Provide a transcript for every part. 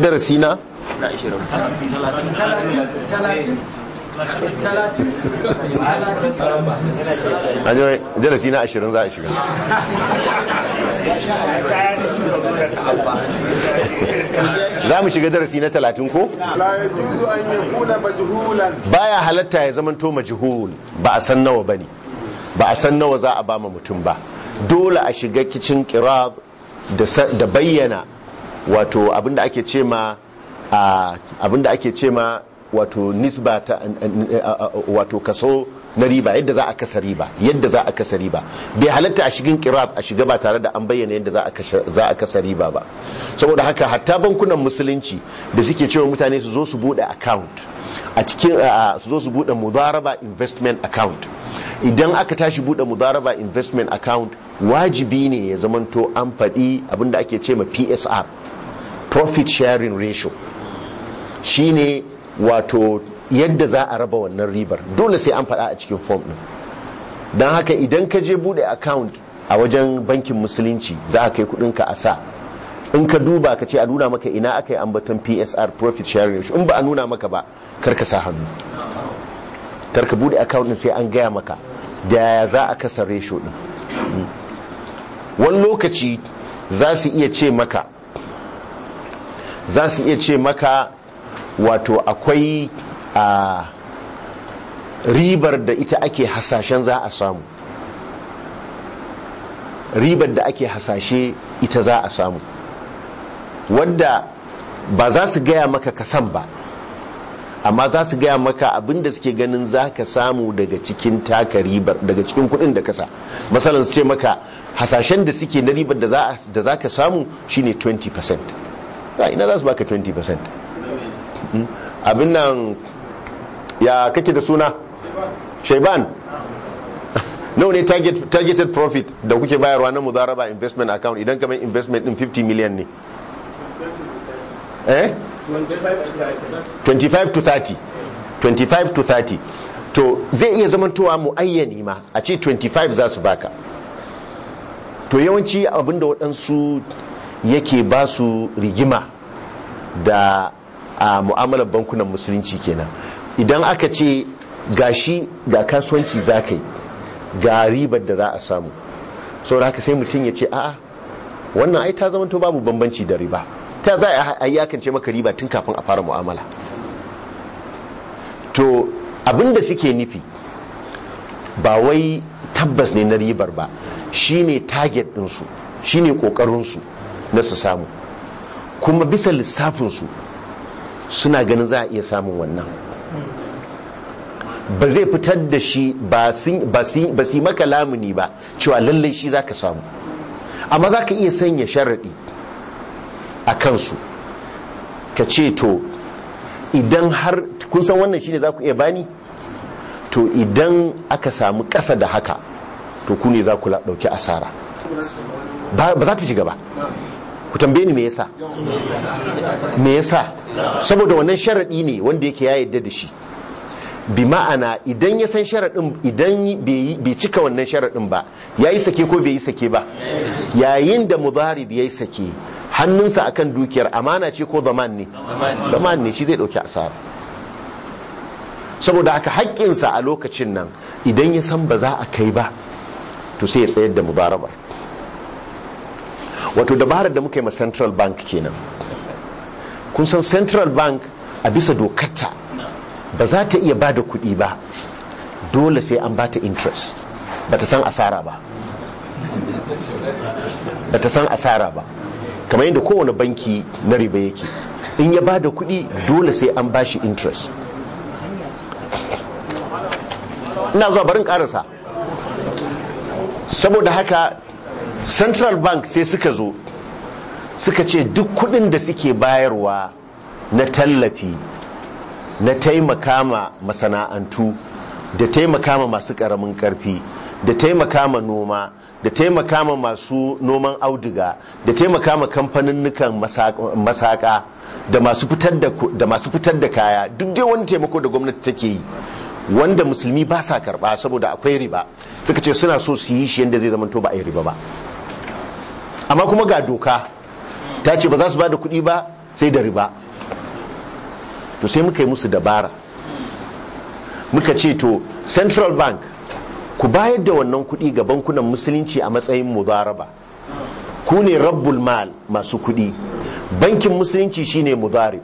darasi na na 20 an yi darasi na ashirin za a shiga za mu shiga darasi na talatin ko? لا يجوز أن يكون مجهولا baya halatta ya zamanto majhul ba a san nawa bane ba a san nawa za a bama mutum ba dole a shiga kicin qirab da sa- da bayyana wato abinda ake ce ma a, abinda ake ce ma wato nisba ta wato kaso na riba yadda za a kasa riba yadda za a kasa riba bai halatta a shigin qirab a shiga ba tare da an bayyana yadda za a kashe- za a kasa riba ba saboda haka hatta bankunan musulunci da suke cewa mutane su zo su bude account a cikin a- su zo su bude mudaraba investment account idan aka tashi bude mudaraba investment account wajibi ne ya zamanto an faɗi abinda ake ce ma PSR profit sharing ratio shine wato yadda za a raba wannan ribar dole sai an faɗa a cikin form ɗin don haka idan ka je bude account a wajen bankin musulunci za a kai kudinka a sa in ka duba ka ce a nuna maka ina aka yi ambaton psr profit sharing ratio in ba a nuna maka ba kar ka sa hannu kar ka bude account din sai an gaya maka da yaya za a kasa ratio din Mm. wani lokaci za su iya ce maka za su iya ce maka wato akwai a ribar da ita ake hasashen za a samu ribar da ake hasashe ita za a samu wadda ba za su gaya maka kasan ba amma za su gaya maka abinda suke ganin za ka samu daga cikin taka ribar daga cikin kudin da kasa masalan su ce maka hasashen da suke na ribar da za ka samu shine 20% za ina za su baka 20% Mm. abin nan ya kake da suna shaiban nawa ne target, targeted profit da kuke bayarwa na mudaraba investment account idan kamar investment din 50 million ne eh 25 to 30 25 to 30 to zai iya zamantowa muayyani ma a ce 25 za su baka to yawanci abinda waɗansu yake ba su rigima da a mu'amalar bankunan musulunci kenan idan aka ce gashi ga kasuwanci za ka yi ga ribar da za a samu saboda haka sai mutum ya ce a'a wannan ai ta zama to babu bambanci da riba ta za a yi yakance maka riba tun kafin a fara mu'amala to abinda suke nufi ba wai tabbas ne na ribar ba shine target ɗinsu shine ƙoƙarinsu na su samu kuma bisa lissafinsu suna ganin za a iya samun wannan ba zai fitar da shi ba su yi maka lamuni ba cewa lallai shi za ka samu amma za ka iya sanya sharaɗi a kansu ka ce to idan har kun san wannan shine za ku iya bani to idan aka samu ƙasa da haka to ku ne za ku ɗauki asara ba za ta shiga ba ku tambaye ni me yasa me yasa saboda wannan sharadi ne wanda yake ya yadda da shi bi ma'ana idan ya san sharadin idan bai cika wannan sharadin ba yayi sake ko bai yi sake ba yayin da mudarib yayi sake hannunsa akan dukiyar amana ce ko zaman ne zaman ne shi zai dauki asara saboda haka haƙƙinsa a lokacin nan idan ya san ba za a kai ba to sai ya tsayar da mudarabar wato dabarar da muka yi ma central bank kenan kun san central bank a bisa dokarta ba za ta iya ba da kuɗi ba dole sai an ba ta interest ba ta san asara ba ba ta san asara ba kamar yadda kowane banki na riba yake in ya ba da kuɗi dole sai an ba shi interest ina zuwa barin ƙarasa saboda haka central bank sai suka zo suka ce duk kudin da suke bayarwa na tallafi na taimaka ma masana'antu da taimaka ma masu karamin karfi da taimaka ma noma da taimaka ma masu noman auduga da taimaka ma kamfaninnukan masaka da masu fitar da kaya duk dai wani taimako da gwamnati take yi wanda musulmi ba sa karba saboda akwai riba suka ce suna so su yi shi yadda zai zama to ba a yi riba ba amma kuma ga doka ta ce ba za su ba da kuɗi ba sai da riba to sai muka yi musu dabara muka ce to central bank ku bayar da wannan kuɗi ga bankunan musulunci a matsayin mudaraba ku ne rabbul mal masu kuɗi bankin musulunci shine mudarib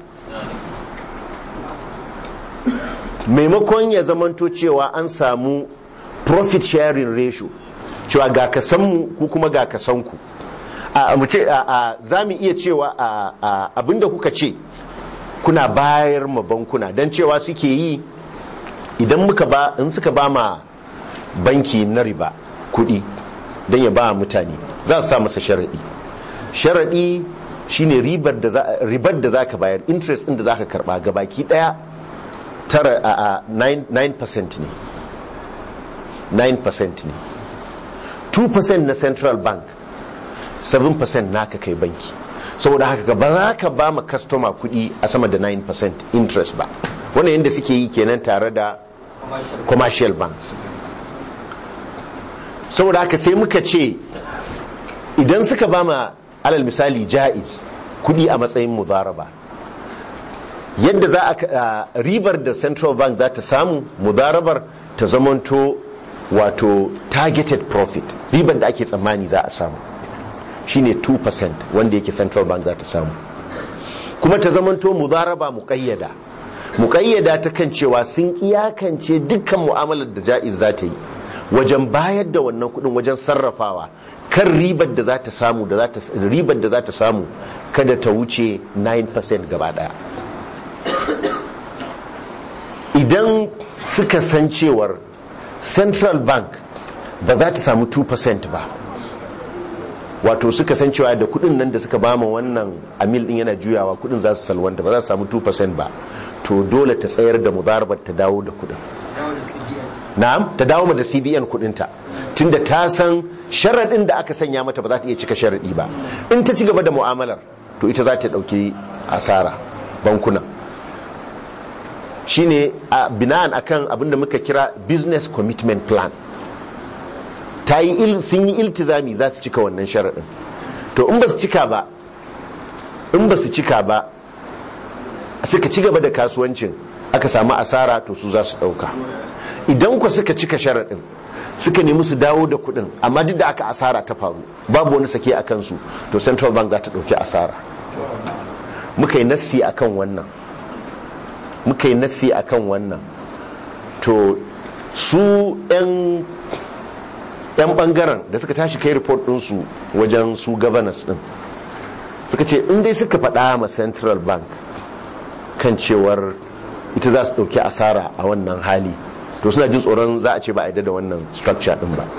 maimakon ya zamanto cewa an samu profit sharing ratio cewa ga kasanmu ku kuma ga kasanku a mu ce za mu iya cewa abinda kuka ce kuna bayar ma bankuna don cewa suke yi idan muka ba in suka ba ma banki na riba kudi don ya ba mutane za su sa masa sharaɗi sharaɗi shine ribar da za ka bayar interest ɗin da za ka karɓa gabaki ɗaya tara a 9% ne 9% ne 2% na central bank 7% naka kai banki saboda haka ba za ka ba ma customer kudi a sama da 9% interest ba wannan yadda suke yi kenan tare da commercial banks saboda haka sai muka ce idan suka ba ma alal misali ja'iz kudi a matsayin mudaraba yadda za a ribar da central bank za ta samu mudarabar ta zamanto wato targeted profit ribar da ake tsammani za a samu shine 2% wanda yake central bank za ta samu kuma ta zamanto mudaraba muƙayyada muƙayyada ta kan cewa sun iyakance dukkan mu'amalar da ja'iz za ta yi wajen bayar da wannan kudin wajen sarrafawa kan ribar da za ta samu da ribar da za ta samu kada ta wuce 9% gaba daya idan suka san cewar central bank ba za ta samu 2% ba wato suka san cewa da kudin nan da suka bama wannan amil din yana juyawa kudin za su salwanta ba za su samu 2% ba to dole ta tsayar da mudarabar ta dawo da kudin na'am ta dawo da CBN kudinta tunda ta san sharadin da aka sanya mata ba za ta iya cika sharadi ba in ta ci gaba da mu'amalar to ita za ta dauki asara bankuna shine a bina'an akan abinda muka kira business commitment plan ta yi sun yi iltizami za su cika wannan sharaɗin to in ba su cika ba in ba su cika ba suka ci gaba da kasuwancin aka samu asara to su za su ɗauka idan ku suka cika sharaɗin suka nemi su dawo da kuɗin amma duk da aka asara ta faru babu wani sake a kansu to central bank za ta ɗauki asara muka yi nassi akan wannan muka yi nassi akan wannan to su 'yan yan bangaren da suka tashi kai report ɗinsu wajen su governors ɗin suka ce in dai suka faɗa ma central bank kan cewar ita za su ɗauki asara a wannan hali to suna jin tsoron za a ce ba a da wannan structure ɗin ba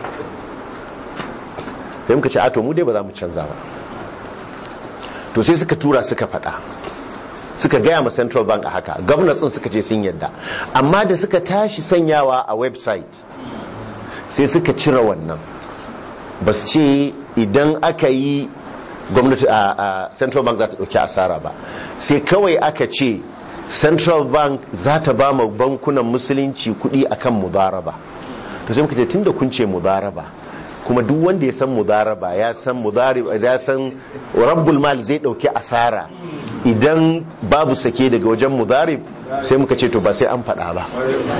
sai muka ce ato mu dai ba za mu canza ba to sai suka tura suka faɗa suka gaya ma central bank a haka governors ɗin suka ce sun yadda amma da suka tashi sanyawa a website sai suka cire wannan ba su ce idan aka yi gwamnati a central bank za ta ɗauki asara ba sai kawai aka ce central bank za ta ba ma bankunan musulunci kuɗi akan mudaraba to sai muka ce tun da kun ce mudaraba kuma duk wanda ya san mudaraba ya san mudarib ya san rabbul mal zai ɗauki asara idan babu sake daga wajen mudarib sai muka ce to ba sai an faɗa ba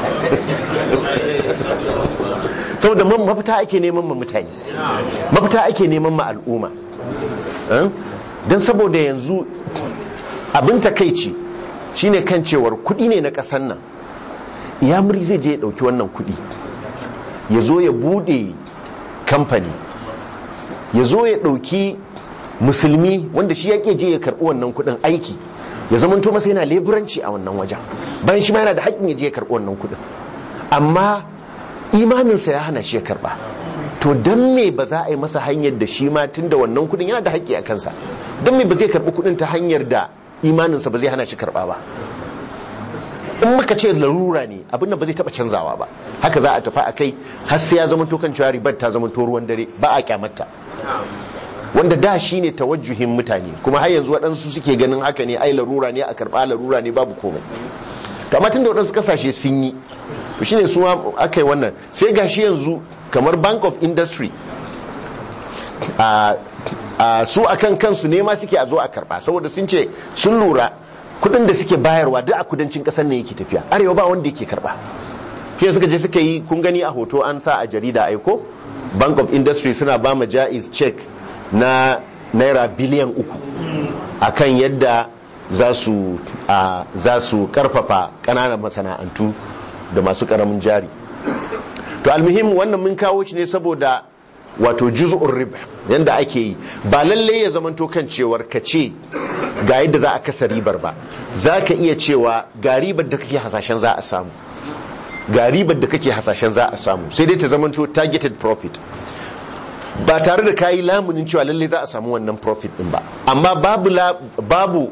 saboda mafita ake neman ma mutane mafita ake neman ma al'umma don saboda yanzu abin takaici shine kan cewar kudi ne na kasan nan yamuri zai je ya dauki wannan kudi ya zo ya bude kamfani ya zo ya dauki musulmi wanda shi yake je ya karbi wannan kudin aiki ya zamanto masa yana leburanci a wannan wajen bayan shi ma yana da haƙƙin ya je ya karbi wannan kudin amma imaninsa ya hana shi ya karba to don me ba za a yi masa hanyar da shi ma tun da wannan kudin yana da haƙƙi a kansa don me ba zai karbi kudin ta hanyar da imaninsa ba zai hana shi karba ba in muka ce larura ne abin da ba zai taba canzawa ba haka za a tafi a kai har sai ya zama to kan cewa ribar ta zama to ruwan dare ba a kyamata wanda da shi ne tawajjuhin mutane kuma har yanzu waɗansu suke ganin haka ne ai larura ne a karɓa larura ne babu komai to amma tun da waɗansu kasashe sun yi to shine su ma aka yi wannan sai gashi yanzu kamar bank of industry a su akan kansu ne ma suke a zo a karba saboda sun ce sun lura kudin da suke bayarwa duk a kudancin kasar ne yake tafiya arewa ba wanda yake karba shi suka je suka yi kun gani a hoto an sa a jarida aiko bank of industry suna ba ma jaiz check na naira biliyan uku akan yadda za su a, za su karfafa kananan masana'antu da masu karamin jari to almuhim wannan mun kawo shi ne saboda wato juz'ur riba yanda ake yi ba lalle ya zamanto kan cewar ka ce ga yadda za a kasa ribar ba za ka iya cewa ga ribar da kake hasashen za a samu ga ribar da kake hasashen za a samu sai dai ta zamanto targeted profit ba tare da kayi lamunin cewa lalle za a samu wannan profit din ba amma babu babu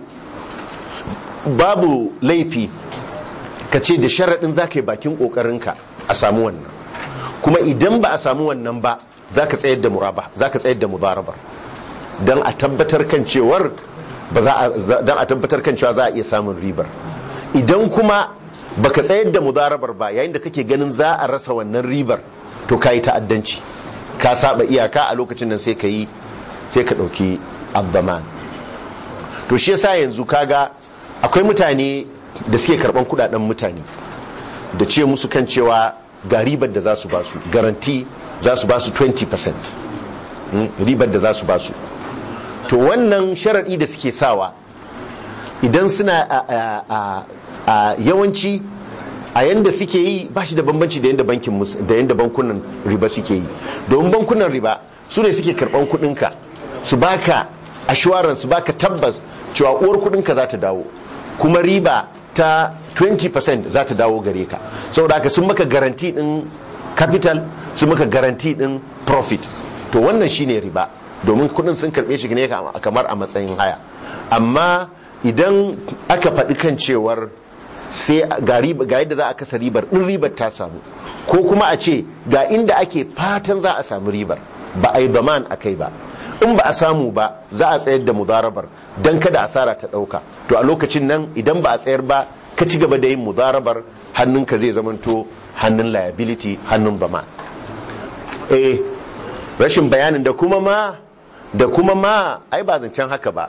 babu laifi ka ce da sharaɗin za ka yi bakin ƙoƙarinka a samu wannan kuma idan ba a samu wannan ba za ka tsayar da muraba za ka tsayar da mudarabar don a tabbatar kan cewar ba za a don a tabbatar kan cewa za a iya samun ribar idan kuma baka tsayar da mudarabar ba yayin da kake ganin za a rasa wannan ribar to ka yi ta'addanci ka saba iyaka a lokacin nan sai ka yi sai ka ɗauki abdaman to shi yasa yanzu kaga akwai mutane da suke karban kudaden mutane da ce musu kan cewa ga ribar da za su ba su garanti za su ba su 20% ribar da za su ba su to wannan sharaɗi da suke sawa idan suna a yawanci a yanda suke yi ba shi da bambanci da yanda bankin da yanda bankunan riba suke yi domin bankunan riba su ne suke karban kudinka su baka assurance su baka tabbas cewa uwar kudinka za ta dawo kuma riba ta 20% za ta dawo gare ka saboda haka sun maka garanti din capital sun maka garanti din profit to wannan shine riba domin kudin sun karbe shi ne kamar a matsayin haya amma idan aka faɗi kan cewar sai ga yadda za a kasa ribar in ribar ta samu ko kuma a ce ga inda ake fatan za a samu ribar ba a yi baman a kai ba in ba a samu ba za a tsayar da mudarabar don kada asara ta ɗauka to a lokacin nan idan ba a tsayar ba ka ci gaba da yin mudarabar hannunka zai zamanto hannun liability hannun bama eh rashin bayanin da kuma ma da kuma ma ai ba zancen haka ba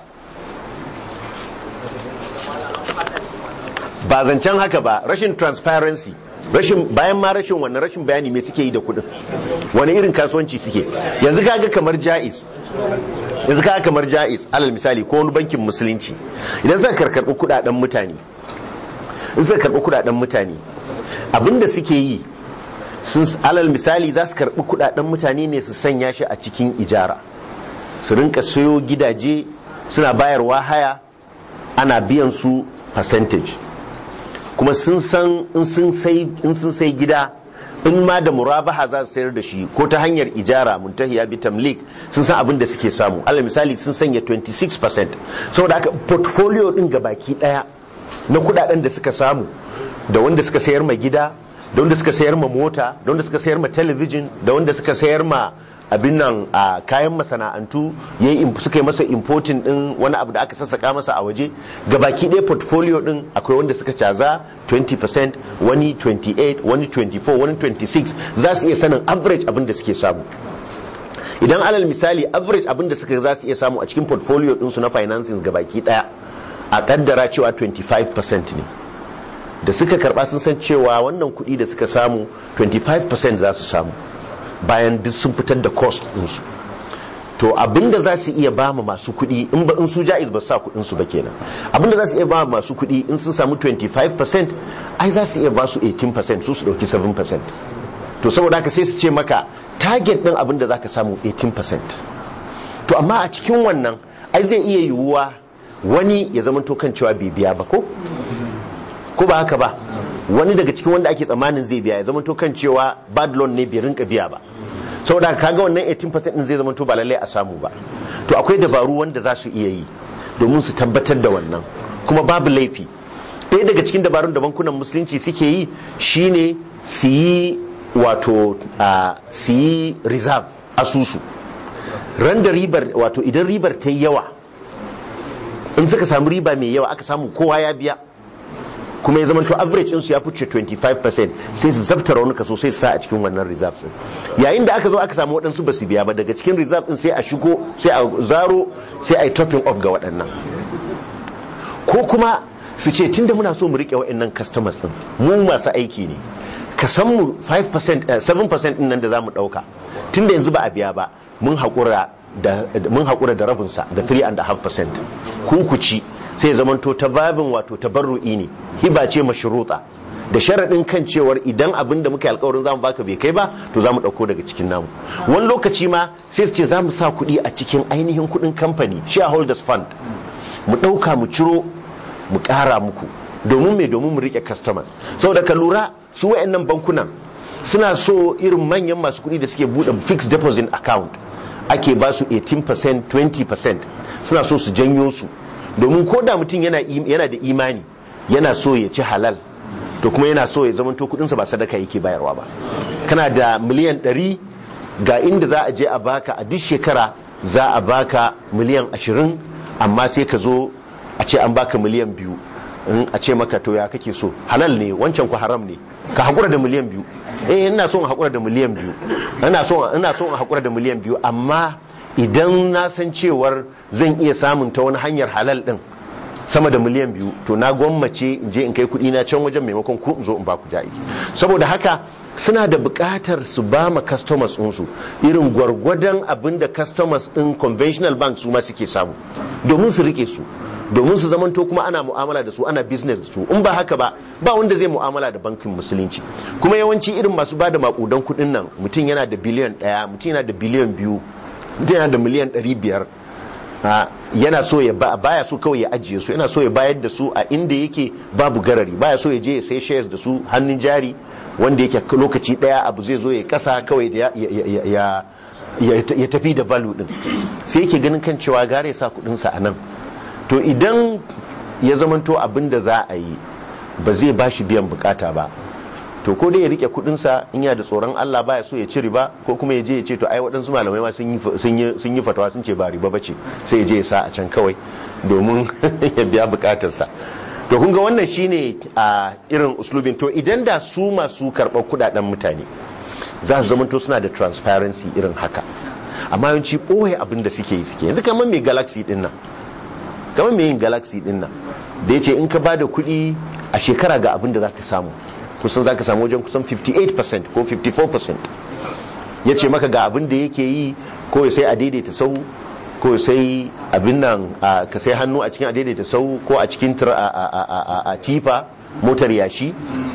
ba zancen haka ba rashin transparency rashin bayan ma rashin wannan rashin bayani me suke yi da kudin wani irin kasuwanci suke yanzu kaga kamar jaiz yanzu kaga kamar jaiz alal misali ko wani bankin musulunci idan suka karkarbi kudaden mutane in suka karbi kudaden mutane abinda suke yi sun alal misali za su karbi kudaden mutane ne su sanya shi a cikin ijara su rinka sayo gidaje suna bayarwa haya ana biyan su percentage kuma sun san in sun sai gida in ma da murabaha za su sayar da shi ko ta hanyar ijara muntahiya bi tamlik sun san abin da suke samu alal misali sun sanya 26% saboda haka portfolio din baki daya na kudaden da suka samu da wanda suka sayar ma gida da wanda suka sayar ma mota da wanda suka sayar ma talabijin da wanda suka sayar ma abin nan a kayan masana'antu suka yi masa importing din wani abu da aka sassaka masa a waje gabaki ɗaya portfolio din akwai wanda suka caza 20% wani 28 wani 24 wani 26 za su iya sanin average abin da suke samu idan alal misali average abin da suka za su iya samu a cikin portfolio ɗinsu na financing gabaki ɗaya a kaddara cewa 25% ne da suka karba sun san cewa wannan kuɗi da suka samu 25% za su samu bayan duk sun fitar da cost ɗinsu to abinda za su iya ba masu kuɗi in ba in su ja'iz ba sa kuɗin su ba kenan abinda za su iya ba masu kuɗi in sun samu 25% ai za su iya ba su 18% su su ɗauki 7% to saboda haka sai su ce maka target ɗin abinda za ka samu 18% to amma a cikin wannan ai zai iya yiwuwa wani ya zama to kan cewa bai biya ba ko ko ba haka ba wani daga cikin wanda ake tsammanin zai biya ya zama to kan cewa bad loan ne bai rinka biya ba saboda kaga wannan 18% din zai zama to ba lalle a samu ba to akwai dabaru wanda za su iya yi domin su tabbatar da wannan kuma babu laifi ɗaya daga cikin dabarun da bankunan musulunci suke yi shine su yi wato su yi reserve asusu ran da ribar wato idan ribar ta yi yawa in suka samu riba mai yawa aka samu kowa ya biya kuma ya zama to average ɗinsu ya fice 25% sai su zabtara wani kaso sai su sa a cikin wannan reserve ɗin yayin da aka zo aka samu waɗansu ba su biya ba daga cikin reserve ɗin sai a shigo sai a zaro sai a yi topping up ga waɗannan ko kuma su ce tunda muna so mu rike waɗannan customers ɗin mu masu aiki ne ka san mu 5% eh, 7% ɗin nan da za mu ɗauka tunda yanzu ba a biya ba mun haƙura da mun haƙura da rabinsa da 3.5% ku ku ci sai zamanto ta babin wato tabarru'i ne hiba ce mashruta da sharaɗin kan cewar idan abin da muka yi alkawarin zamu baka bai kai ba to zamu ɗauko daga cikin namu wani lokaci ma sai su ce za mu sa kuɗi a cikin ainihin kuɗin kamfani shareholders fund mu ɗauka mu ciro mu ƙara muku domin mai domin mu riƙe customers saboda ka lura su wa'annan bankunan suna so irin manyan masu kuɗi da suke buɗe fixed deposit account ake ba su 18% 20% suna so su janyo su domin ko da mutum yana yana da imani yana so ya ci halal to kuma yana so ya zama to kudinsa ba sadaka yake bayarwa ba kana da miliyan 100 ga inda za a je a baka a duk shekara za a baka miliyan 20 amma sai ka zo a ce an baka miliyan biyu in a ce maka to ya kake so halal ne wancan ku haram ne ka hakura da miliyan biyu eh ina so in hakura da miliyan biyu ina so ina so in hakura da miliyan biyu amma idan na san cewar zan iya samun ta wani hanyar halal din sama da miliyan biyu to na gwammace in je in kai kuɗi na can wajen maimakon ku in zo in ba ku ja'iz saboda haka suna da buƙatar su ba ma customers ɗinsu irin gwargwadon abin da customers ɗin conventional bank su ma suke samu domin su rike su domin su zamanto kuma ana mu'amala da su ana business da su in ba haka ba ba wanda zai mu'amala da bankin musulunci kuma yawanci irin masu ba da makudan kuɗin nan mutum yana da biliyan ɗaya mutum yana da biliyan biyu mutum yana da miliyan ɗari biyar yana so ya baya so kawai ya ajiye su yana so ya bayar da su a inda yake babu garari baya so ya je ya sai shares da su hannun jari wanda yake lokaci daya abu zai zo ya kasa kawai da ya tafi da value din sai yake ganin kan cewa gare sa kudinsa a nan to idan ya zamanto abin da za a yi ba zai ba shi biyan bukata ba to ko dai ya rike kudinsa in ya da tsoron Allah baya so ya ci riba ko kuma ya je ya ce to ai waɗansu malamai ma sun yi fatawa sun ce ba riba bace sai ya je ya sa a can kawai domin ya biya bukatarsa to kun ga wannan shine a irin uslubin to idan da su masu karɓar kudaden mutane za su zamanto suna da transparency irin haka amma yawanci ɓoye abin da suke yi suke yanzu kamar mai galaxy din nan kamar mai yin galaxy din nan da ya ce in ka ba da kuɗi a shekara ga abin da za ka samu kusan za ka samu wajen kusan 58% ko 54% ya ce maka ga abin da yake yi ko ya sai a daidaita sau ko sai abin nan ka sai hannu a cikin a daidaita sau ko a cikin a tifa motar yashi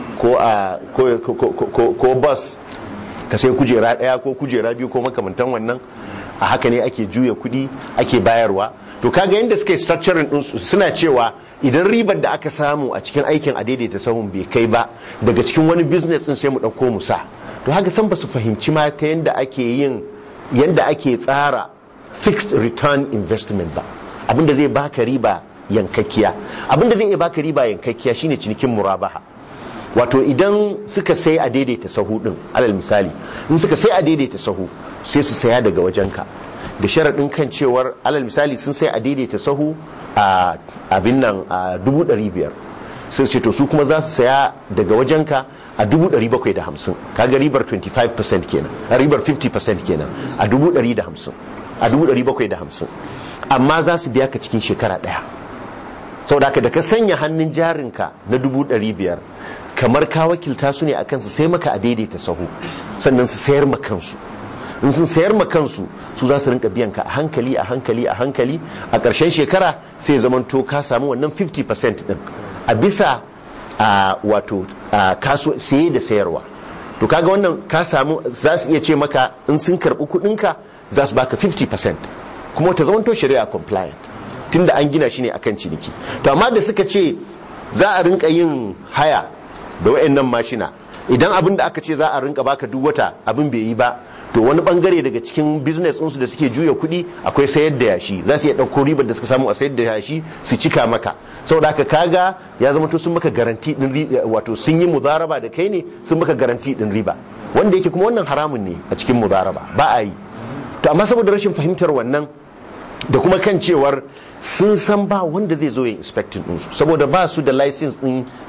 ko bus ka sai kujera daya ko kujera biyu ko makamantan wannan a haka ne ake juya kudi ake bayarwa to kaga yadda suka yi structuring din suna cewa idan ribar da aka samu a cikin aikin a daidaita sahun bai kai ba daga cikin wani business din sai mu dauko mu sa to haka san ba su fahimci ma ta yadda ake yin yadda ake tsara fixed return investment ba abinda zai baka riba yankakkiya abinda zai iya baka riba yankakkiya shine cinikin murabaha wato idan suka sai a daidaita sahu din alal misali in suka sai a daidaita sahu sai su saya daga wajenka da sharaɗin kan cewar alal misali sun sai a daidaita sahu a abin nan a dubu ɗari biyar sai ce to su kuma za su saya daga wajenka a dubu ɗari bakwai da hamsin kaga ribar 25% kenan a ribar 50% kenan a dubu ɗari da hamsin a dubu ɗari bakwai da hamsin amma za su biya ka cikin shekara ɗaya sau da da ka sanya hannun jarinka na dubu ɗari biyar kamar ka wakilta su ne a kansu sai maka a daidaita sahu sannan su sayar ma kansu in sun sayar ma kansu su za su rinka biyan ka a hankali a hankali a hankali a ƙarshen shekara sai zamanto ka samu wannan 50% din a bisa a wato kaso saye da sayarwa to kaga wannan ka samu za su iya ce maka in sun karɓi kuɗinka za su baka 50% kuma ta zamanto shari'a compliant tunda an gina shi ne akan ciniki to amma da suka ce za a rinka yin haya da wayannan mashina idan abin da aka ce za a rinka baka duk wata abin bai yi ba to wani bangare daga cikin business ɗinsu da suke juya kuɗi akwai sayar da yashi za su iya ɗauko ribar da suka samu a sayar da yashi su cika maka saboda haka kaga ya zama to sun maka garanti din wato sun yi mudaraba da kai ne sun maka garanti din riba wanda yake kuma wannan haramun ne a cikin mudaraba ba a yi to amma saboda rashin fahimtar wannan da kuma kan cewar sun san ba wanda zai zo yin inspecting ɗinsu saboda ba su da license ɗin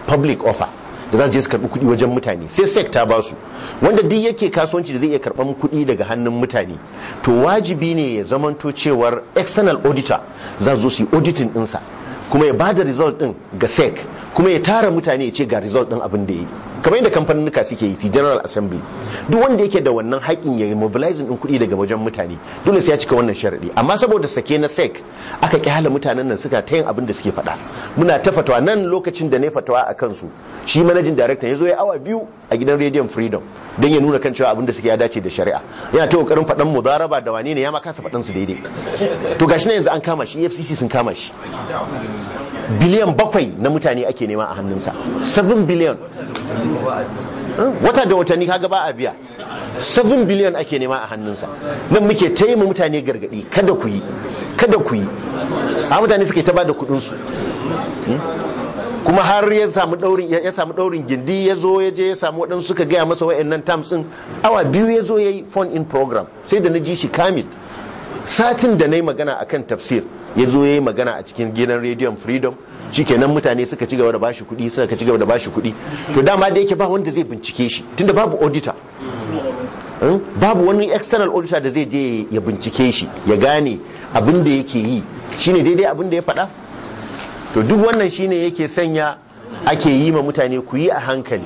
public offer da za su je su karɓi kuɗi wajen mutane sai sec ta ba su wanda duk yake kasuwanci da zai iya karɓan kuɗi daga hannun mutane to wajibi ne ya zamanto cewar external auditor za su zo su yi auditing ɗinsa kuma ya bada result ɗin ga sec kuma ya tara mutane ya ce ga result ɗin abin da ya yi kamar yadda kamfaninnika suke yi general assembly duk wanda yake da wannan haƙin ya yi mobilizing ɗin kuɗi daga wajen mutane dole sai ya cika wannan sharaɗi amma saboda sake na sec aka kyala mutanen nan suka ta yin abin da suke faɗa muna ta fatawa nan lokacin da ne fatawa a kansu shi manajin director ya zo ya awa biyu a gidan rediyon freedom don ya nuna kan cewa abin da suke ya dace da shari'a yana ta kokarin faɗan mudaraba da wane ne ya ma kasa faɗan su daidai to gashi na yanzu an kama shi efcc sun kama shi biliyan bakwai na mutane ake nema a hannunsa 7 biliyan wata da watanni kaga ba a biya 7 biliyan ake nema a hannunsa nan muke taimaka mutane gargadi kada ku yi kada ku yi a mutane suke ta ba da kudinsu kuma har ya samu daurin ya samu daurin gindi ya zo ya je ya samu waɗansu suka gaya masa wa'annan terms din awa biyu ya zo ya yi phone in program sai da na ji shi kamil satin da na yi magana akan tafsir ya zo ya yi magana a cikin gidan rediyon freedom shikenan mutane suka ci gaba da bashi kuɗi suka ci gaba da bashi kuɗi to dama da yake ba wanda zai bincike shi tunda babu auditor babu wani external auditor da zai je ya bincike shi ya gane abin da yake yi shine daidai abin da ya faɗa to duk wannan shine yake sanya ake yi ma mutane ku yi a hankali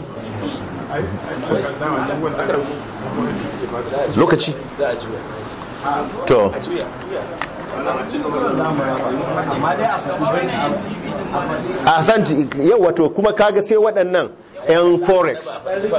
lokaci to a santi yau wato kuma kaga sai waɗannan 'yan forex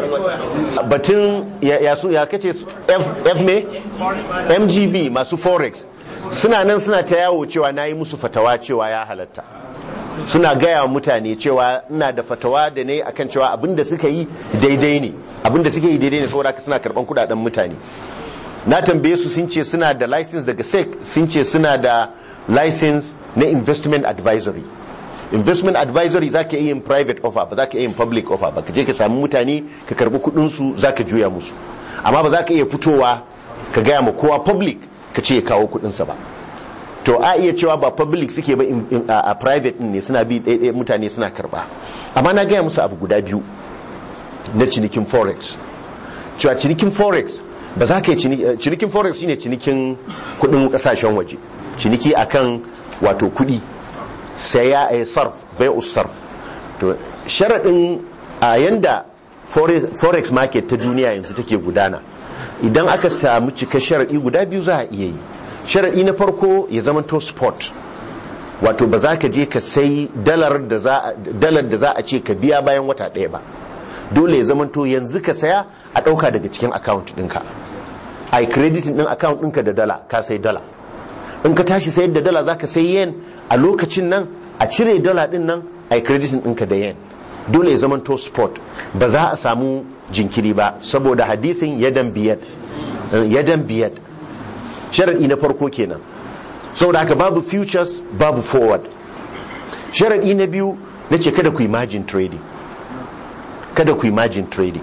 batun ya su ya kace f me mgb masu forex suna nan suna ta yawo cewa na yi musu fatawa cewa ya halatta suna gaya mutane cewa ina da fatawa da ne akan cewa abinda suka yi daidai ne abinda suka yi daidai ne saboda suna karban kudaden mutane na tambaye su sun ce suna da license daga sec sun ce suna da license na investment advisory investment advisory za ka iya yin private offer ba za ka iya yin public offer ba ka je ka samu mutane ka karbi kudinsu za ka juya musu amma ba za ka iya fitowa ka gaya ma kowa public ka ce ya kawo kudinsa ba to a iya cewa ba public suke ba a private ne suna bi ɗaiɗaya mutane suna karba amma na gaya musu abu guda biyu na cinikin forex cewa cinikin forex ba za ka yi cinikin forex shine cinikin kudin kasashen waje ciniki akan wato kudi saya a sarf bai sarf to sharaɗin a yanda forex market ta duniya yanzu take gudana idan aka samu cika sharaɗi guda biyu za a iya yi sharaɗi na farko ya zama to sport wato ba za ka je ka sai dalar da za a ce ka biya bayan wata ɗaya ba dole ya zama to yanzu ka saya a ɗauka daga cikin account ɗinka a yi crediting ɗin account ɗinka da dala ka sai dala in ka tashi sayar da dala za ka sai yen a lokacin nan a cire dala ɗin nan a yi crediting ɗinka da yen dole ya zama to sport ba za a samu jinkiri ba saboda hadisin yadan biyad yadan biyad sharaɗi na farko kenan saboda haka babu futures babu forward sharaɗi na biyu na ce kada ku yi margin trading kada ku yi margin trading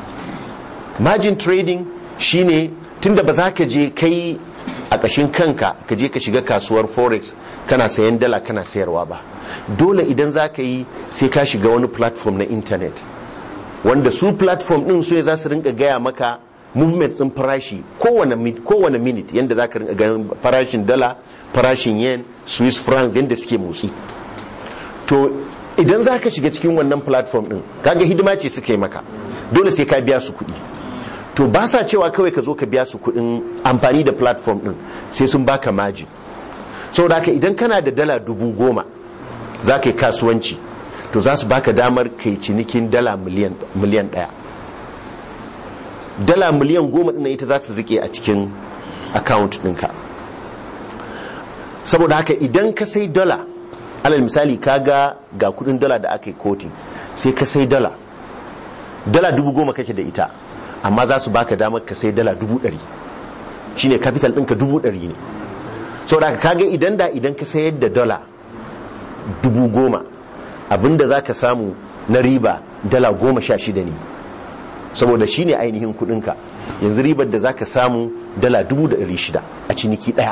margin trading shine tunda ba za ka je kai a ƙashin kanka ka je ka shiga kasuwar forex kana sayan dala kana sayarwa ba dole idan za ka yi sai ka shiga wani platform na intanet wanda su platform ɗin su ne za su rinka gaya maka movement ɗin farashi kowane minute yadda za ka rinka ganin farashin dala farashin yen swiss francs yadda suke motsi to idan za ka shiga cikin wannan platform ɗin kaga hidima ce suka yi maka dole sai ka biya su kuɗi to ba sa cewa kawai ka zo ka biya su kuɗin amfani da platform ɗin sai sun baka maji saboda haka idan kana da dala dubu goma za ka yi kasuwanci to za su baka damar kai cinikin dala miliyan ɗaya dala miliyan goma ɗin ita za su rike a cikin account ɗinka saboda haka idan ka sai dala alal misali ka ga ga kudin dala da aka yi kotin sai ka sai dala dala dubu goma kake da ita amma za su baka damar ka sai dala dubu ɗari shine capital ɗinka dubu ɗari ne saboda haka kaga idan da idan ka sayar da dala dubu goma abinda za ka samu na riba dala goma sha shida ne saboda shi ne ainihin kudinka yanzu ribar da za ka samu dala dubu da ɗari shida a ciniki ɗaya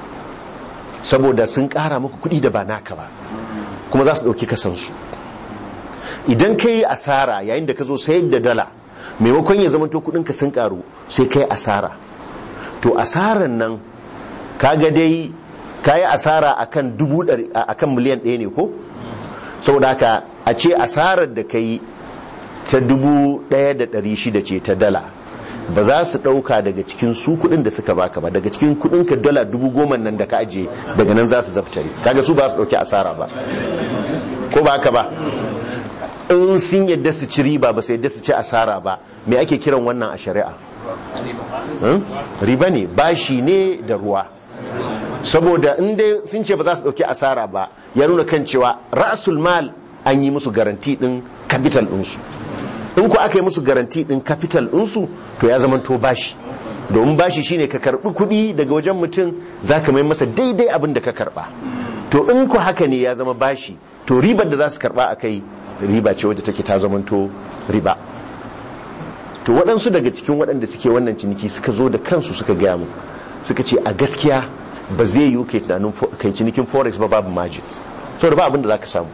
saboda sun ƙara maka kuɗi da ba naka ba kuma za su ɗauki kasansu idan ka yi asara yayin da ka zo sayar da dala maimakon ya zamanto kudinka sun karu sai ka yi asara to asaran nan kaga dai ka yi asara akan dubu ɗari akan miliyan ɗaya ne ko saboda haka a ce asarar da ka yi ta dubu ɗaya da ɗari shida ce ta dala ba za su ɗauka daga cikin su kuɗin da suka baka ba daga cikin kuɗin ka dala dubu goma nan da ka ajiye daga nan za su zaftare kaga su ba su ɗauki asara ba ko ba haka ba in sun yadda su ci riba ba su yadda su ci asara ba me ake kiran wannan a shari'a Hmm? riba ne bashi ne da ruwa saboda in dai sun ce ba za su dauki asara ba ya nuna kan cewa ra'asul mal an yi musu garanti din capital ɗinsu in ku aka yi musu garanti din capital ɗinsu to ya zama to bashi domin bashi shine ka karbi kuɗi daga wajen mutum za ka mai masa daidai abin da ka karba to in ku haka ne ya zama bashi to ribar da za su karba a kai riba ce wadda take ta zamanto riba to waɗansu daga cikin waɗanda suke wannan ciniki suka zo da kansu suka gaya mu suka ce a gaskiya ba zai yi kai tunanin fo- kai cinikin forex ba babu margin saboda ba abin da za ka samu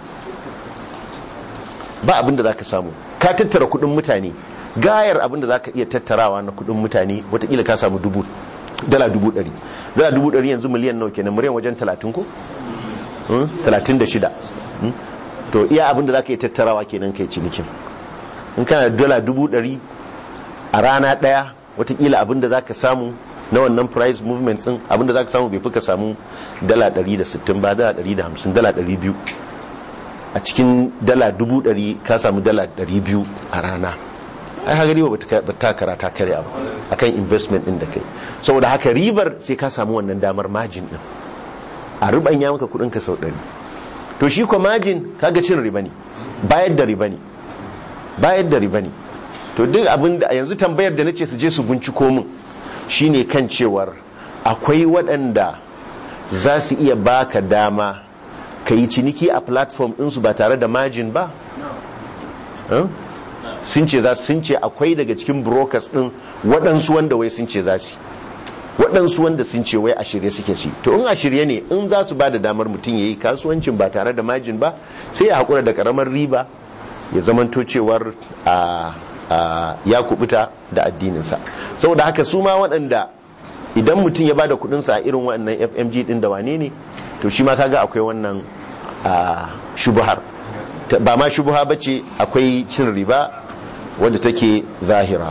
ba abin da za ka samu ka tattara kuɗin mutane gayar abin da za ka iya tattarawa na kuɗin mutane watakila ka samu dubu dala dubu ɗari dala dubu ɗari yanzu miliyan nawa kenan miliyan wajen talatin ko Hmm? talatin da shida Hmm? to iya abin da za ka iya tattarawa kenan kai cinikin in kana da dala dubu ɗari a rana ɗaya watakila abin da za ka samu na wannan price movement ɗin abin da za ka samu bai fi ka samu dala ɗari da sittin ba dala ɗari da hamsin dala ɗari biyu a cikin dala dubu ɗari ka samu dala ɗari biyu a rana ai haka riba ba ta kara ta karya ba akan investment ɗin da kai saboda haka ribar sai ka samu wannan damar margin ɗin a rubanya maka kuɗin ka sau ɗari to shi ko margin kaga cin riba ne bayar da riba ne bayar da riba ne to duk abin da yanzu tambayar da nace su je su binciko min shine kan cewar akwai waɗanda za su iya baka dama ka yi ciniki a platform ɗinsu ba tare da margin ba Huh? sun ce za sun ce akwai daga cikin brokers ɗin waɗansu wanda wai sun ce za su waɗansu wanda sun ce wai a shirye suke ci to in a shirye ne in za su ba da damar mutum ya yi kasuwancin ba tare da majin ba sai ya haƙura da ƙaramar riba ya zamanto cewar a a ya kubuta da addininsa saboda haka su ma waɗanda idan mutum ya ba da kuɗinsa a irin waɗannan fmg ɗin da wane ne to shi ma kaga akwai wannan a shubuhar Ta- ba ma shubuha ba ce akwai cin riba wadda take zahira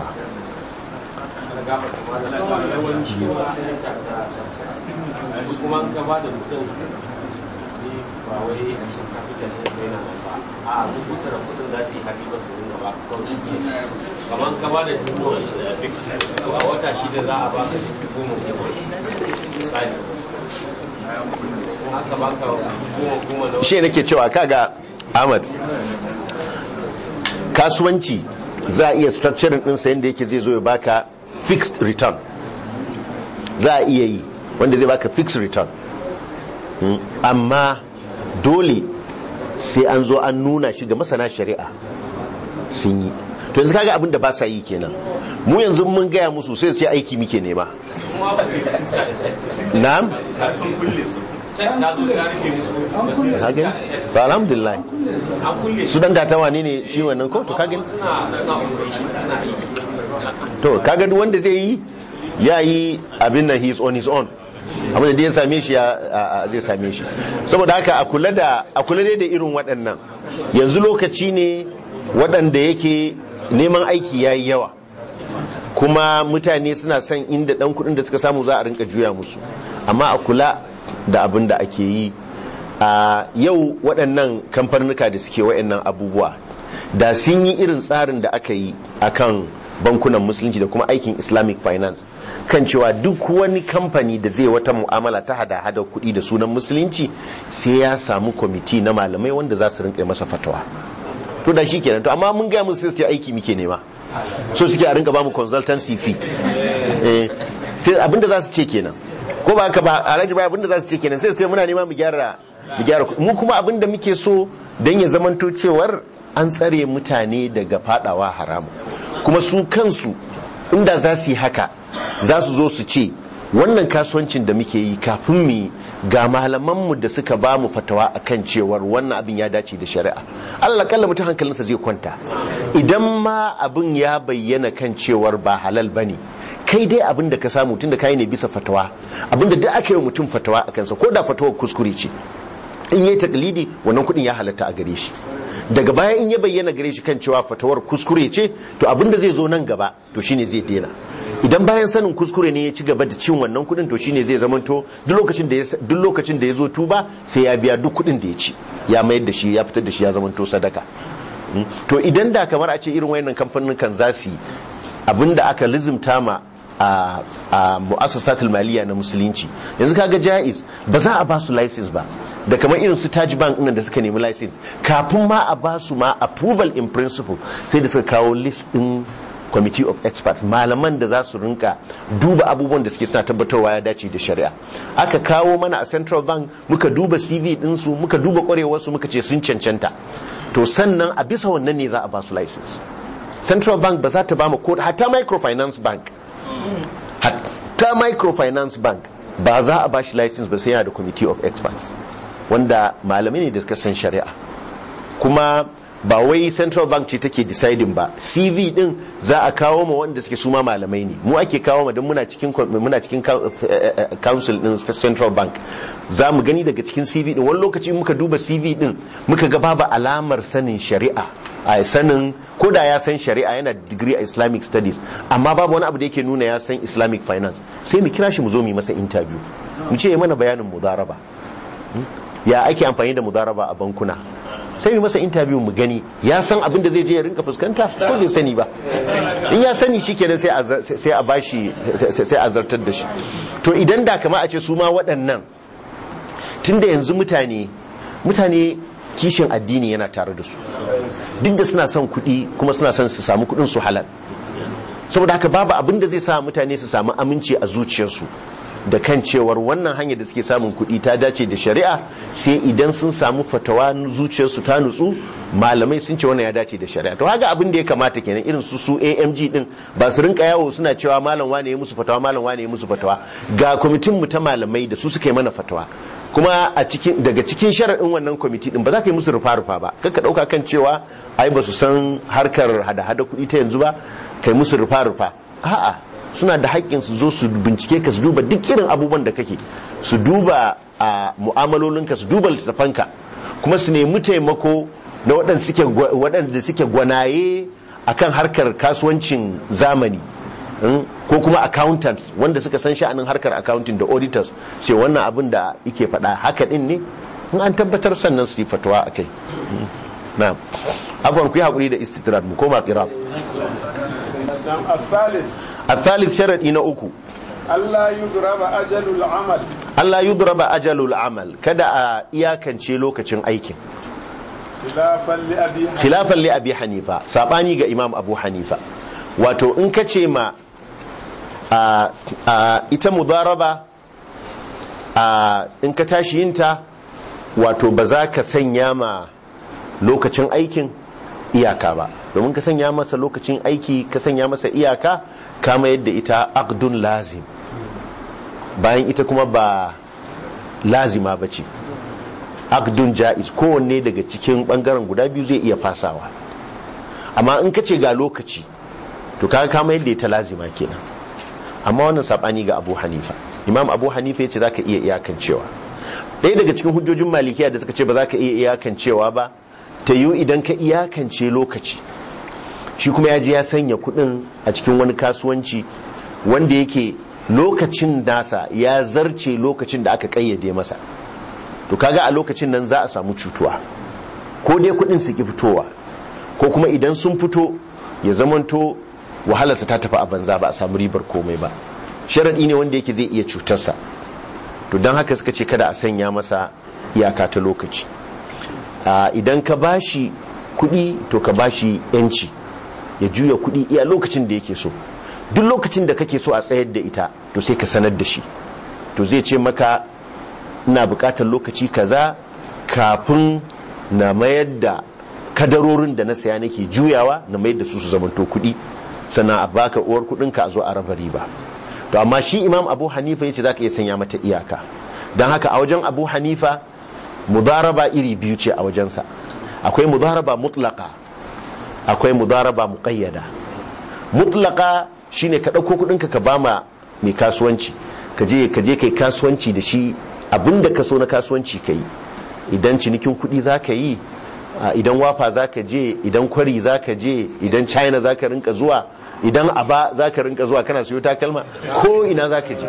su kuma an gaba da kudin ba wai a cikin capital ne ko yana nan ba a duk kusa da kudin za su yi hafi ba su ringa ba kawai shi ke kamar ka ba da dubu a wata shida za a baka dubu goma goma misali kuma aka baka goma goma na shi nake cewa kaga ahmad kasuwanci za a iya structuring ɗinsa yadda yake zai zo ya baka fixed return za a iya yi wanda zai baka fixed return Mm, amma dole sai an zo an nuna shi ga masana shari'a sun yi to yanzu kaga abin da ba sa yi kenan mu yanzu mun gaya musu sai sai aiki muke nema kuma ba su yi rajista da set na'am set na zo ya rufe musu ba su yi rajista kage da set to alhamdulillah an kulle su dan data wane ne shi wannan ko to kage suna suna operation suna aiki to kaga duk wanda zai yi ya yi abin nan he is on his own abin da ya same shi ya a- a- zai same shi saboda haka a kula da a kula dai da irin waɗannan yanzu lokaci ne waɗanda yake neman aiki yayi yawa kuma mutane suna son inda ɗan kuɗin da suka samu za a rinka juya musu amma a kula da abin da ake yi a yau waɗannan kamfanuka da suke waɗannan abubuwa da sun yi irin tsarin da aka yi akan bankunan musulunci da kuma aikin islamic finance kan cewa duk wani kamfani da zai wata mu'amala ta hada-hada kuɗi da sunan musulunci sai ya samu kwamiti na malamai wanda za su rinka masa fatawa to da shi kenan to amma mun gaya musu sai su ce aiki muke nema so suke a rinka bamu consultancy fee eh sai abinda za su ce kenan ko ba haka ba alhaji bai abinda za su ce kenan sai sai muna nema mu gyara mu gyara mu kuma abinda muke so dan ya zamanto cewar an tsare mutane daga fadawa haramu kuma su kansu inda za su yi haka za su zo su ce wannan kasuwancin da muke yi kafin mu ga malamanmu da suka ba mu fatawa akan cewar wannan abin ya dace da shari'a Allah kalla mutum hankalinsa zai kwanta idan ma abin ya bayyana kan cewar ba halal bane kai dai abin da ka samu tun da kai ne bisa fatawa abin da duk aka yi mutum fatawa a kansa ko da fatawar kuskure ce in yi taklidi wannan kudin ya halatta a gare shi daga baya in ya bayyana gare shi kan cewa fatawar kuskure ce to abin da zai zo nan gaba to shine zai daina idan bayan sanin kuskure ne ya ci gaba da cin wannan kudin to shine zai zamanto duk lokacin da ya duk lokacin da ya zo tuba sai ya biya duk kudin da ya ci ya mayar da shi ya fitar da shi ya zamanto sadaka to idan da kamar a ce irin wayannan kamfanin kan za su yi abinda aka lizimta ma a a mu'assasatul maliya na musulunci yanzu kaga jaiz ba za a ba su license ba da kamar irin su Taj Bank ɗin da suka nemi license kafin ma a ba su ma approval in principle sai da suka kawo list din committee of experts malaman da za su rinka duba abubuwan da suke suna tabbatarwa ya dace da shari'a aka kawo mana a central bank muka duba cv ɗinsu muka duba ƙwarewarsu muka ce sun cancanta to sannan a bisa wannan ne za a ba su license central bank ba za ta ba mu ko hatta microfinance bank hatta microfinance bank ba za a ba shi license ba sai yana da committee of experts wanda malamai ne da suka san shari'a kuma ba wai central bank ce take deciding ba cv din za a kawo ma wanda suke suma malamai ne mu ake kawo ma don muna cikin muna cikin council din central bank za mu gani daga cikin cv din wani lokaci muka duba cv din muka ga babu alamar sanin shari'a a sanin ko da ya san shari'a yana degree a islamic studies amma babu wani abu da yake nuna ya san islamic finance sai mu kira shi mu zo mu yi masa interview mu ce ya mana bayanin mudaraba ya ake amfani da mudaraba a bankuna sai mu masa interview mu gani ya san abin da zai je ya rinka fuskanta ko bai sani ba in ya sani shikenan sai a sai a bashi sai a zartar da shi to idan da kama a ce su ma waɗannan tunda yanzu mutane mutane kishin addini yana tare da su duk da suna son kuɗi kuma suna son su samu kuɗin su halal saboda haka babu abin da zai sa mutane su samu aminci a zuciyarsu da kan cewar wannan hanyar da suke samun kuɗi ta dace da shari'a sai idan sun samu fatawa zuciyarsu ta nutsu malamai sun ce wannan ya dace da shari'a to haka abin da ya kamata kenan irin su su AMG din ba su rinka yawo suna cewa malam wane ya musu fatawa malam wane ya musu fatawa ga kwamitin mu ta malamai da su suka yi mana fatawa kuma a cikin daga cikin sharaɗin wannan kwamiti din ba za ka yi musu rufa rufa ba kanka ɗauka kan cewa ai ba su san harkar hada-hada kuɗi ta yanzu ba kai musu rufa rufa a'a suna da haƙƙin su zo su bincike ka su duba duk irin abubuwan da kake su duba a mu'amalolinka su duba littattafanka kuma su nemi taimako na waɗanda suke gwanaye akan harkar kasuwancin zamani ko kuma accountants wanda suka san sha'anin harkar accounting da auditors sai wannan abin da yake faɗa haka ɗin ne in an tabbatar sannan su yi fatawa a kai na afon ku yi haƙuri da istitrad mu koma ƙiram الثالث الثالث شرطي na uku ألا يضرب أجل العمل Allah yudraba ajalul amal kada a iyakance lokacin aikin خلافا لأبي حنيفة khilafan li abi hanifa sabani ga imam abu hanifa wato in ka ce ma a, a, ita mudaraba a, in ka tashi yinta wato ba za ka sanya ma lokacin aikin iyaka ba domin ka sanya masa lokacin aiki ka sanya masa iyaka kama yadda ita aqdun lazim bayan ita kuma ba lazima ba ce aqdun ja'iz kowanne daga cikin bangaren guda biyu zai iya fasawa amma in ka ce ga lokaci to kaga kama yadda ita lazima kenan amma wannan sabani ga abu hanifa imam abu hanifa ya ce za ka iya iyakancewa ɗaya daga cikin hujjojin malikiya da suka ce ba za ka iya iyakancewa ba ta yiwu idan ka iyakance lokaci shi kuma ya je ya sanya kuɗin a cikin wani kasuwanci wanda yake lokacin nasa ya zarce lokacin da aka kayyade masa to kaga a lokacin nan za a samu cutuwa ko dai kuɗin su ki fitowa ko kuma idan sun fito ya zamanto wahalarsa ta tafi a banza ba a samu ribar komai ba sharaɗi ne wanda yake zai iya cutarsa to don haka suka ce kada a sanya masa iyaka ta lokaci idan ka bashi kuɗi to ka bashi yanci ya juya kuɗi iya lokacin da yake so duk lokacin da kake so a tsayar da ita to sai ka sanar da shi to zai ce maka ina buƙatar lokaci kaza kafin na mayar da kadarorin da na saya nake juyawa na mayar da su su zamanto kuɗi sannan a baka uwar kuɗinka a zo a raba riba to amma shi imam abu hanifa yace zaka iya sanya mata iyaka don haka a wajen abu hanifa mudaraba iri biyu ce a wajensa akwai mudaraba mutlaka akwai mudaraba muqayyada mutlaka shine ka ɗauko kuɗinka ka bama mai kasuwanci ka je ka je kai kasuwanci da shi abinda ka so na kasuwanci ka yi idan cinikin kuɗi za ka yi a, idan wafa za ka je idan kwari za ka je idan china za ka rinka zuwa idan aba za ka rinka zuwa kana siyo takalma ko ina za ka je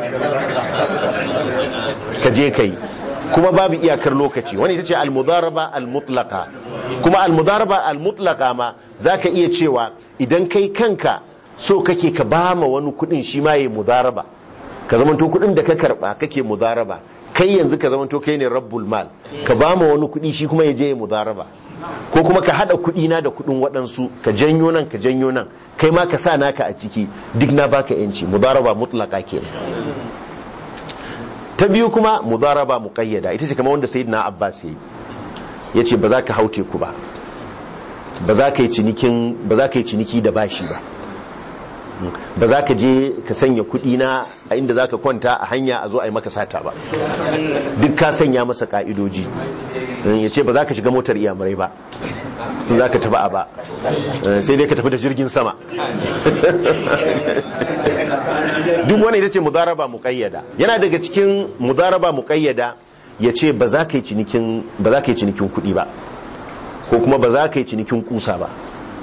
ka je ka yi kuma babu iyakar lokaci wani ita ce almudaraba almutlaka kuma almudaraba almutlaka ma za ka iya cewa idan kai kanka so kake ka ba ma wani kudin shi ma yi mudaraba ka zamanto kudin da ka karba kake mudaraba kai yanzu ka zamanto kai ne rabbul mal ka ba ma wani kudi shi kuma ya je ya mudaraba ko kuma ka hada kudi na da kudin waɗansu ka janyo nan ka janyo nan kai ma ka sa naka a ciki duk na baka yanci mudaraba mutlaka ke ta biyu kuma mudaraba muqayyada ita ce kamar wanda sayyidina abbas yayi yace ba za ka haute ku ba ba za ka yi cinikin ba za ka yi ciniki da bashi ba ba za ka je ka sanya kuɗi na a inda za ka kwanta a hanya a zo a yi maka sata ba duk ka sanya masa ka'idoji ya ce ba za ka shiga motar iyamurai ba in za ka tafi a ba sai dai ka tafi da jirgin sama duk wani ita ce mudaraba muƙayyada yana daga cikin mudaraba muƙayyada ya ce ba za ka yi cinikin kuɗi ba ko kuma ba za ka yi cinikin kusa ba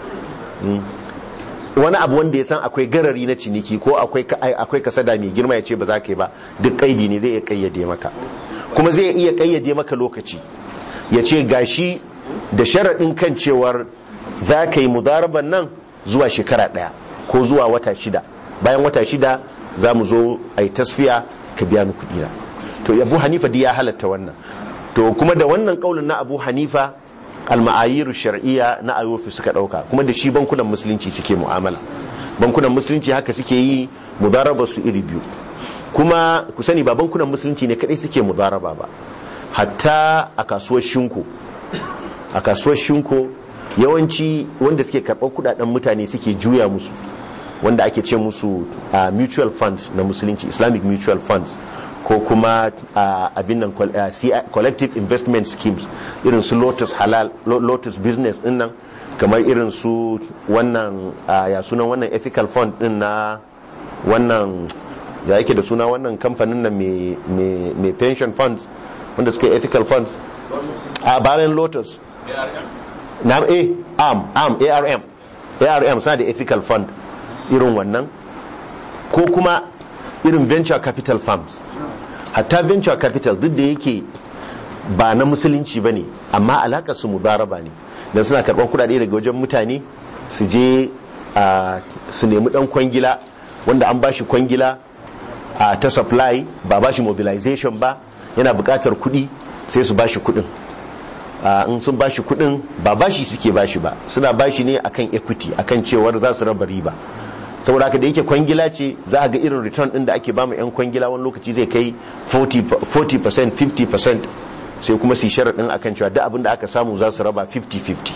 wani abu wanda ya san akwai garari na ciniki ko akwai kasada mai girma ya ce ba za ka yi ba duk kaidi ne zai iya kayyade maka kuma zai iya kayyade maka lokaci ya ce gashi da sharaɗin kan cewar za ka yi mudaraban nan zuwa shekara ɗaya ko zuwa wata shida bayan wata shida za mu zo a yi tasfiya ka biya ni kuɗi na to abu hanifa ya halatta wannan to kuma da wannan kaulin na abu hanifa alma'ayiru shar'iyya na ayofi suka dauka kuma da shi bankunan musulunci suke mu'amala bankunan musulunci haka suke yi mudaraba su iri biyu kuma ku sani ba bankunan musulunci ne kadai suke mudaraba ba hatta a kasuwar shinko a kasuwar shinko yawanci wanda suke karɓar kudaden mutane suke juya musu wanda ake ce musu uh, mutual funds na musulunci islamic mutual funds ko kuma abin nan collective investment schemes irin su lotus halal lotus business din nan kamar irin su wannan ya sunan wannan ethical fund din na wannan ya yake da suna wannan kamfanin nan mai pension funds wanda suka ethical funds a bayan lotus na a am am arm arm sa da ethical fund irin wannan ko kuma irin venture capital firms hatta venture capital duk da yake ba na musulunci ba ne amma alaƙar su mudaraba ne don suna karɓar kuɗaɗe daga wajen mutane su je su nemi ɗan kwangila wanda an bashi kwangila ta supply ba bashi mobilization ba yana buƙatar kuɗi sai su bashi kuɗin in sun bashi kuɗin ba bashi suke bashi ba suna bashi ne akan equity akan cewar za su raba riba saboda haka da yake kwangila ce za a ga irin return din da ake ba mu 'yan kwangila wani lokaci zai kai 40% 50% sai kuma su sharaɗin akan cewa duk abin da aka samu za su raba 50-50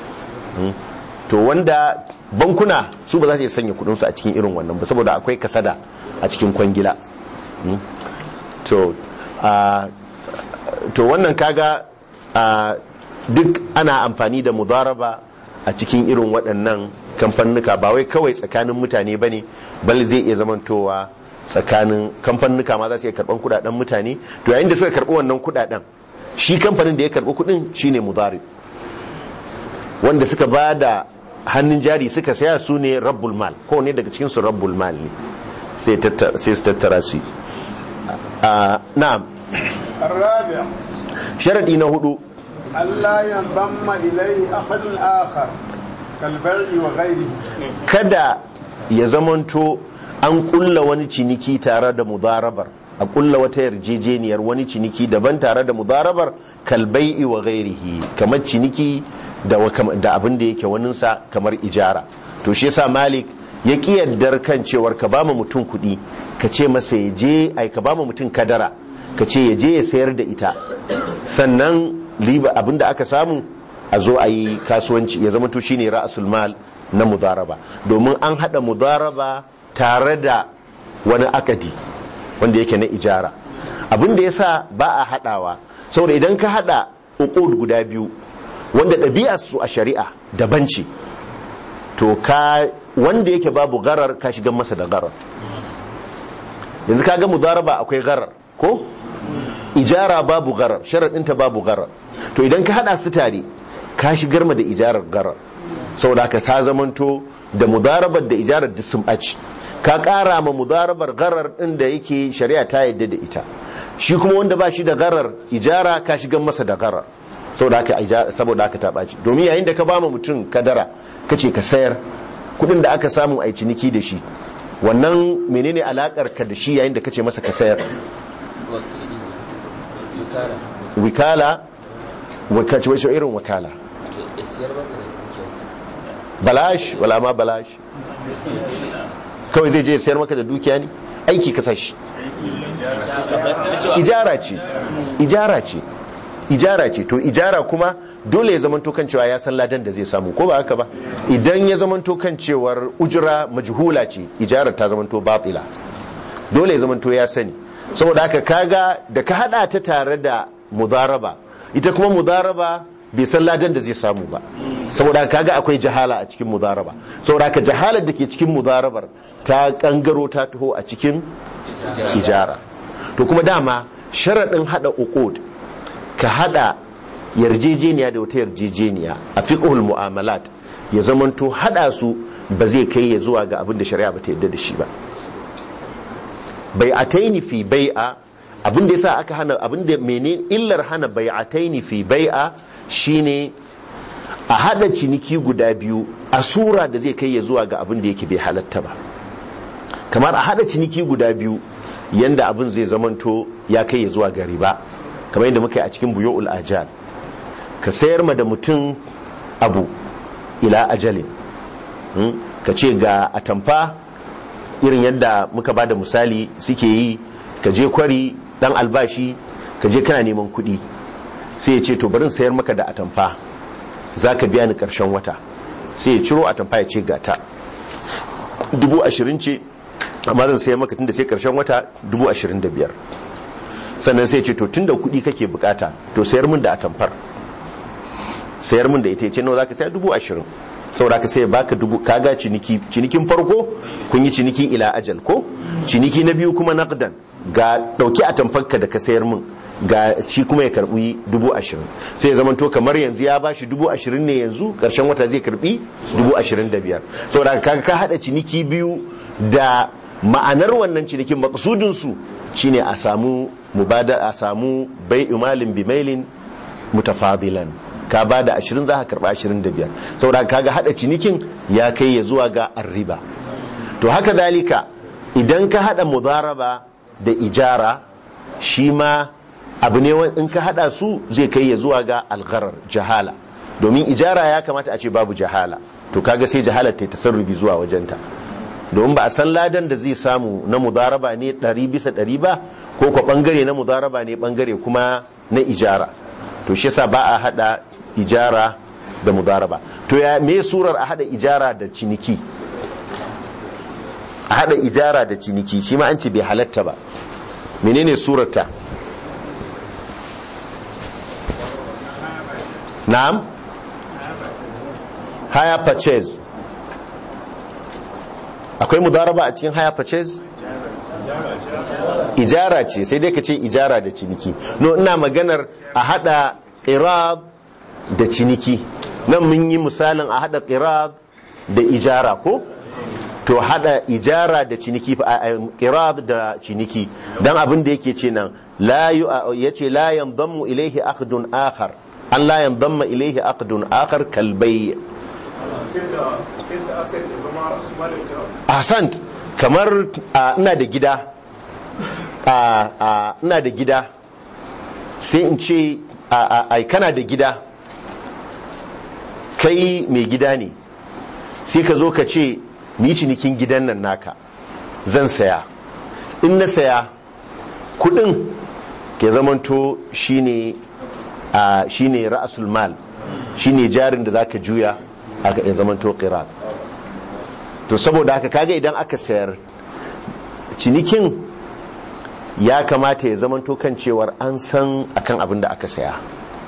to wanda bankuna su ba za su iya sanya kudinsu a cikin irin wannan ba saboda akwai kasada a cikin kwangila to wannan kaga duk ana amfani da mudaraba a cikin irin waɗannan kamfanuka ba wai kawai tsakanin mutane ba ne bal zai iya zamantowa tsakanin kamfanuka ma za su iya karɓar kudaden mutane to yayin da suka karɓi wannan kudaden shi kamfanin da ya karɓi kudin shine mudari wanda suka ba da hannun jari suka saya su ne rabbul mal ko ne daga cikin su rabbul mal ne sai su tattara su na'am sharadi na hudu Allah ya zamma ilai ahadun akhar kalbai'i wa ghairihi kada ya zamanto an kulla wani ciniki tare da mudarabar a kulla wata yarjejeniyar wani ciniki daban tare da mudarabar kalbai'i wa ghairihi kamar ciniki da da abin da yake waninsa kamar ijara to shi yasa malik ya ki yaddar kan cewar ka ba mutum kuɗi ka ce masa ya je ai ka ba mutum kadara ka ce ya je ya sayar da ita sannan riba abin da aka samu a zo a yi kasuwanci ya zama to shine ra'asul mal na mudaraba domin an hada mudaraba tare da wani akadi wanda yake na ijara abin da yasa ba a hadawa saboda idan ka hada uqud guda biyu wanda ɗabi'ar su a shari'a daban ce to ka wanda yake babu garar ka shiga masa da garar yanzu ka ga mudaraba akwai garar ko ijara babu garar sharaɗinta babu garar to idan ka hada su tare ka shigar ma da ijarar garar saboda haka ta zamanto da mudarabar da ijarar duk sun ɓaci ka ƙara ma mudarabar garar ɗin da yake shari'a ta yadda da ita shi kuma wanda ba shi da garar ijara ka shigar masa da garar saboda haka saboda haka ta ɓaci domin yayin da ka ba ma mutum kadara ka ce ka sayar kuɗin da aka samu a ciniki da shi wannan menene alakar ka da shi yayin da ka ce masa ka sayar wikala wakaci wace irin wakala balash wala ma balash kawai zai je sayar maka da dukiya ne aiki ka sashi ijara ce ijara ce ijara ce to ijara kuma dole ya zamanto kan cewa ya san ladan da zai samu ko ba haka ba idan ya zamanto kan cewar ujira majhula ce ijarar ta zamanto batila dole ya zamanto ya sani saboda haka kaga da ka hada ta tare da mudaraba ita kuma mudaraba bai san ladan da zai samu ba saboda kaga akwai jahala a cikin mudaraba saboda haka jahalar da ke cikin mudarabar ta kangaro ta taho a cikin ijara to kuma dama sharaɗin hada uqud ka hada yarjejeniya da wata yarjejeniya a fiqhul mu'amalat ya zamanto hada su ba zai kai ya zuwa ga abin da shari'a ba ta yadda da shi ba bai'ataini fi bai'a abin da yasa aka hana abin da menene illar hana bai'ataini fi bai'a shine a hada ciniki guda biyu a sura da zai kai ya zuwa ga abin da yake bai halatta ba kamar a hada ciniki guda biyu yanda abin zai zamanto ya kai ya zuwa ga riba kamar yadda muka yi a cikin buyu'ul ajal ka sayar ma da mutum abu ila ajalin ka ce ga atamfa irin yadda muka ba da misali suke yi ka je kwari dan albashi ka je kana neman kuɗi sai ya ce to barin sayar maka da atamfa za ka biya ni ƙarshen wata sai ya ciro atamfa ya ce gata dubu ashirin ce amma zan sayar maka tunda sai ƙarshen wata dubu ashirin da biyar sannan sai ya ce to tunda kuɗi kake bukata to sayar min da atamfar sayar min da ita ya ce nawa za ka sayar dubu ashirin saboda ka sai baka dubu kaga ciniki cinikin farko kun yi ciniki ila ajal ko ciniki na biyu kuma naqdan ga dauki a tamfarka da ka sayar min ga shi kuma ya karbi dubu ashirin sai ya zamanto kamar yanzu ya bashi dubu ashirin ne yanzu karshen wata zai karbi dubu ashirin da biyar saboda kaga ka hada ciniki biyu da ma'anar wannan cinikin maksudin su shine a samu mubada a samu bai imalin bimailin mutafadilan ka ba da ashirin za ka karba ashirin da biyar saboda kaga hada cinikin ya kai ya zuwa ga arriba to haka dalika idan ka hada mudaraba da ijara shi ma abu ne in ka hada su zai kai ya zuwa ga algharar jahala domin ijara ya kamata a ce babu jahala to kaga sai jahalar ta tasarrubi zuwa wajenta domin ba a san ladan da zai samu na mudaraba ne ɗari bisa ɗari ba ko kwa ɓangare na mudaraba ne ɓangare kuma na ijara to shi yasa ba a hada ijara da mudaraba to ya me surar a hada ijara da ciniki a hada ijara da ciniki shi ma an ce bai halatta ba menene surarta na'am haya purchase akwai mudaraba a cikin haya purchase ijara ce sai dai ka ce ijara da ciniki no ina maganar a hada qirab da ciniki nan mun yi misalin a hada qirab da ijara ko to hada ijara da ciniki qirab da ciniki dan abin da yake ce nan la yace la yanzammu ilayhi aqdun akhar an la yanzamma ilayhi aqdun akhar kal bay' ahsant kamar ina da gida ina da gida sai in ce ai kana da gida kai mai gida ne sai ka zo ka ce ni cinikin gidan nan naka zan saya in na saya kudin ke zamanto shine shine ra'asul mal shine jarin da zaka juya ya zamanto qirat to saboda haka kaga idan aka sayar cinikin ya kamata ya zamanto kan cewar an san akan abin da aka saya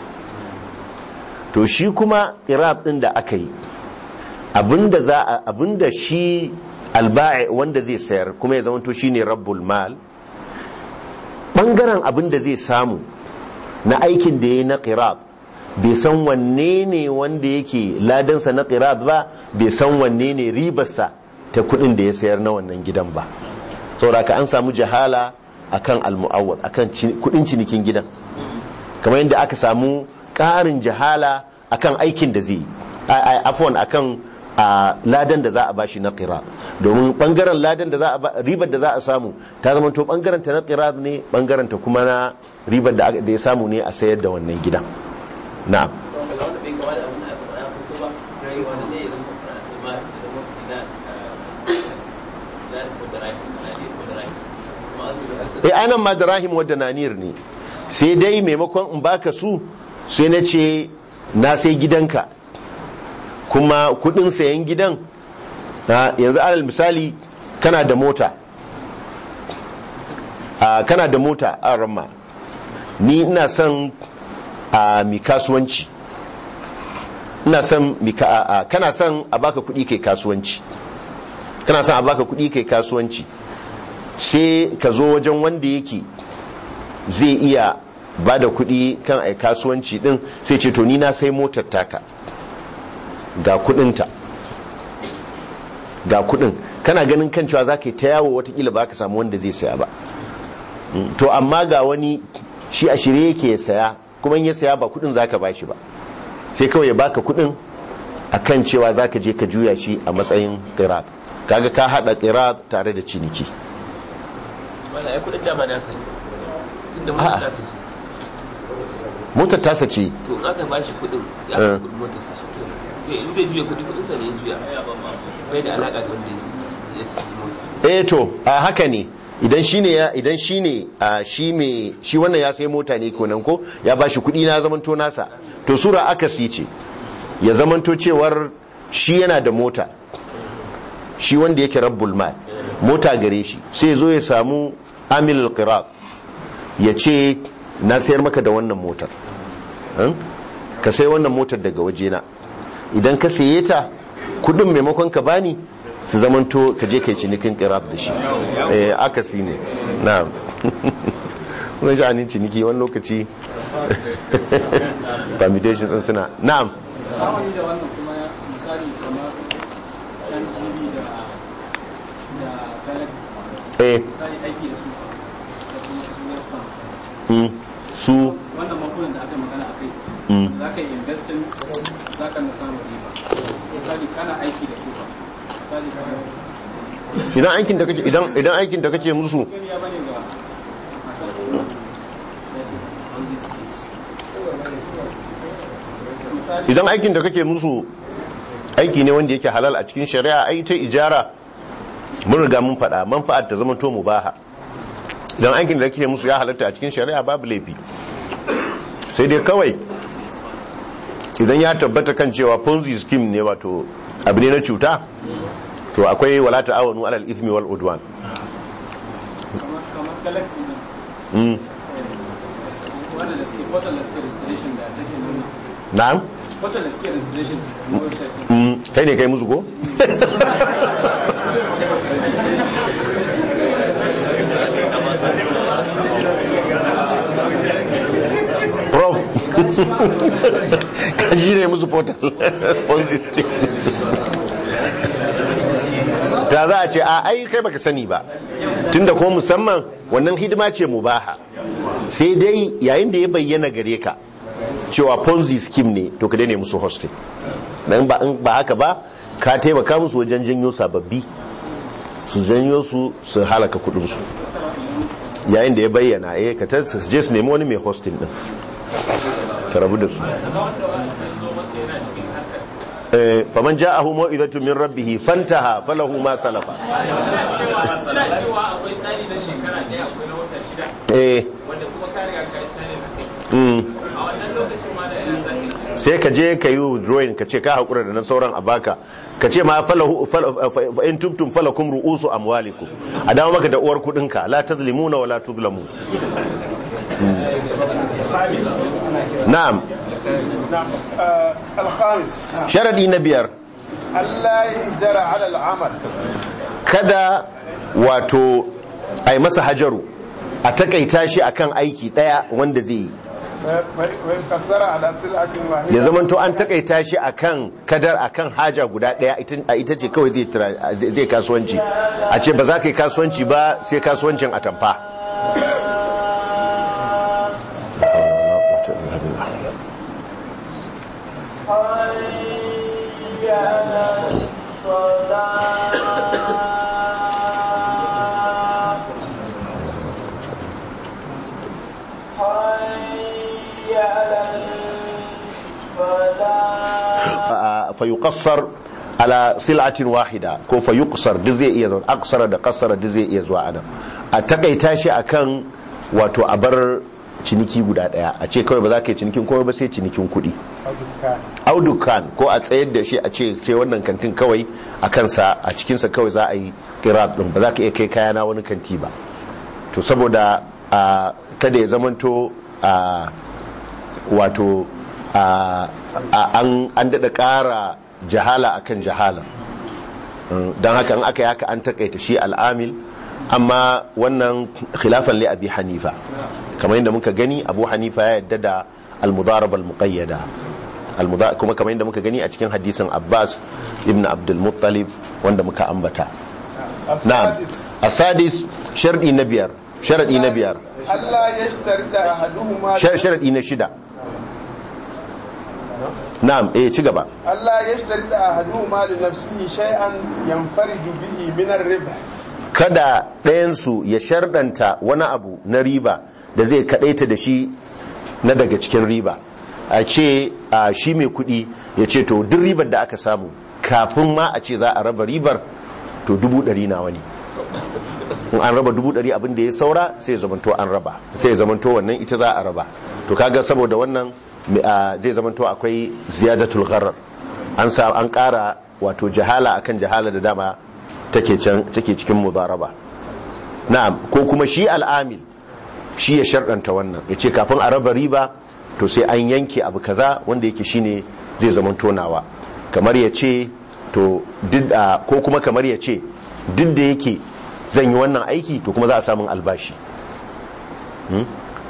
to shi kuma irab din da aka yi abinda za a abinda shi alba'i wanda zai sayar kuma ya zamanto shine rabbul mal bangaren abinda zai samu na aikin da yayi na qirab bai san wanne ne wanda yake ladansa na qirab ba bai san wanne ne ribarsa ta kudin da ya sayar na wannan gidan ba saboda ka an samu jahala akan almu'awwad akan kudin cinikin gidan kamar yadda aka samu ƙarin jahala akan aikin da zai yi afwan akan a ladan da za a bashi na qira domin bangaren ladan da za a ribar da za a samu ta zama to bangaren ta na qira ne bangaren ta kuma na ribar da ya samu ne a sayar da wannan gidan na'am e anan ma da rahim wadda nanir ne sai dai maimakon in baka su sai na ce na sai gidanka kuma kudin sayan gidan yanzu alal misali kana da mota kana da mota a ramma ni ina son a mi kasuwanci ina son kana son a baka kudi kai kasuwanci kana son a baka kudi kai kasuwanci sai ka zo wajen wanda yake zai iya ba da kuɗi kan ai kasuwanci ɗin sai ce to ni na sai motar taka ga kuɗinta ga kuɗin kana ganin kan cewa za ka yi ta yawo watakila ba ka samu wanda zai saya ba to amma ga wani shi a shirye yake ya saya kuma in ya saya ba kuɗin za ka ba shi ba sai kawai ya baka kuɗin a kan cewa za ka je ka juya shi a matsayin ƙirat kaga ka haɗa ƙirat tare da ciniki wala ya kudin dama na sani tunda motar tasa ce motar tasa ce to in aka bashi kudin ya ka kudin motar sa shi sai in zai juya kudi kudin sa ne ya juya bai da alaka da wanda ya siyi motar eh to a haka ne idan shine ya idan shine a shi me shi wannan ya sai mota ne kenan ko ya bashi kudi na zamanto nasa to sura akasi ce ya zamanto cewar shi yana da mota shi wanda yake rabbul mal mota gare shi sai zo ya samu amilul qirab ya ce na sayar maka da wannan motar ka sai wannan motar daga wajena idan ka saye ta kudin maimakon ka bani su zamanto ka je kai cinikin qirab da shi eh akasi ne na'am wannan sha'anin ciniki wani lokaci permutation din suna na'am zamani da wannan kuma misali kamar yan tv da da galaxy eh misali aiki da su da kuma su westbank mm, su wannan makunan da aka yi magana a kai mm, za ka yi investin za ka na samun riba misali kana aiki da su ba misali kana idan aikin da kake idan idan aikin da kake musu gani ya bane ga akan ya ce Ponzi schemes. misali idan aikin da kake musu aiki ne wanda yake halal a cikin shari'a ai ta ijara mun riga mun faɗa manfa'ar ta zama to mubaha idan aikin da kake musu ya halatta a cikin shari'a babu laifi sai dai kawai idan ya tabbata kan cewa ponzi scheme ne wato abu ne na cuta to akwai wala ta'awanu alal ithmi wal udwan kamar kamar galaxy din mm. wannan da suke portal da suke restoration da take nuna na'am portal da suke restoration na website din mm. kai ne kai musu ko prof shi ne musu portal ponzi scheme da za a ce a ai kai baka sani ba tunda ko musamman wannan hidima ce mubaha sai dai yayin da ya bayyana gare ka cewa ponzi scheme ne to ka daina musu hosting dan ba in ba haka ba ka taimaka musu wajen janyo sababbi su janyo su su halaka kudin su yayin da ya bayyana eh ka ta su je su nemi wani mai hosting din ka rabu da su eh faman ja'ahu mau'izatu min rabbih fantaha falahu ma salafa suna cewa akwai tsari na shekara ɗaya akwai na wata shida eh wanda kuma ka riga ka yi sani na kai mm a wannan lokacin ma da yana zaka sai ka je ka yi drawing ka ce ka haƙura da na sauran a baka ka ce ma falahu fal- fa fa in tubtum falakum ru'usu amwalikum a dawo maka da uwar kudinka la tazlimuna wa la tuzlamu na'am نعم آه الخامس sharadi na biyar ألا يهجر على العمل kada wato ai masa hajaru a takaita shi akan aiki daya wanda zai yi ويقصر على سلعة واحدة ya zamanto an takaita shi akan kadar akan haja guda daya ita- a ita ce kawai zai tira- zai kasuwanci a ce ba za ka yi kasuwanci ba sai kasuwancin atamfa fa yuqassar ala sil'atin wahida ko fa yuqsar duk zai iya zuwa aksara da kasara duk zai iya zuwa anan a takaita shi akan wato a bar ciniki guda daya a ce kawai ba za ka yi cinikin komai ba sai cinikin kuɗi أو دكان audukan ko a tsayar da shi a ce sai wannan kantin kawai a kansa a cikinsa kawai za a yi kirat din ba za ka iya kai kaya na wani kanti ba to saboda a kada ya zamanto a wato a a- an an daɗa ƙara jahala akan jahala don haka in aka yi haka an takaita shi al'amil amma wannan khilafan li abi hanifa kamar yadda muka gani abu hanifa ya yadda da al-mudaraba al-muqayyada Al-muda- kuma kamar yadda muka gani a cikin hadisin abbas ibn abdul muttalib wanda muka ambata na'am السادس asadis sharadi na biyar sharadi na biyar ألا يشترط أحدهما Shar- sharadi na shida na'am eh ci gaba ألا يشترط أحدهما لنفسه شيئا ينفرد به من الربح kada ɗayansu ya shardanta wani abu na riba da zai kaɗaita da shi na daga cikin riba a ce a shi mai kuɗi ya ce to duk ribar da aka samu kafin ma a ce za a raba ribar to dubu ɗari na wani in an raba dubu ɗari abin da ya saura sai ya zamanto an raba sai ya zamanto wannan ita za a raba to kaga saboda wannan mi- a, zai zamanto akwai ziyadatul gharar an sa an ƙara wato jahala akan jahala da dama take can take cikin mudaraba na'am ko kuma shi al'amil shi ya sharɗanta wannan ya ce kafin a raba riba to sai an yanke abu kaza wanda yake shine zai zama tonawa kamar ya ce to duk a- ko kuma kamar ya ce duk da yake zan yi wannan aiki to kuma za a samun albashi Hmm?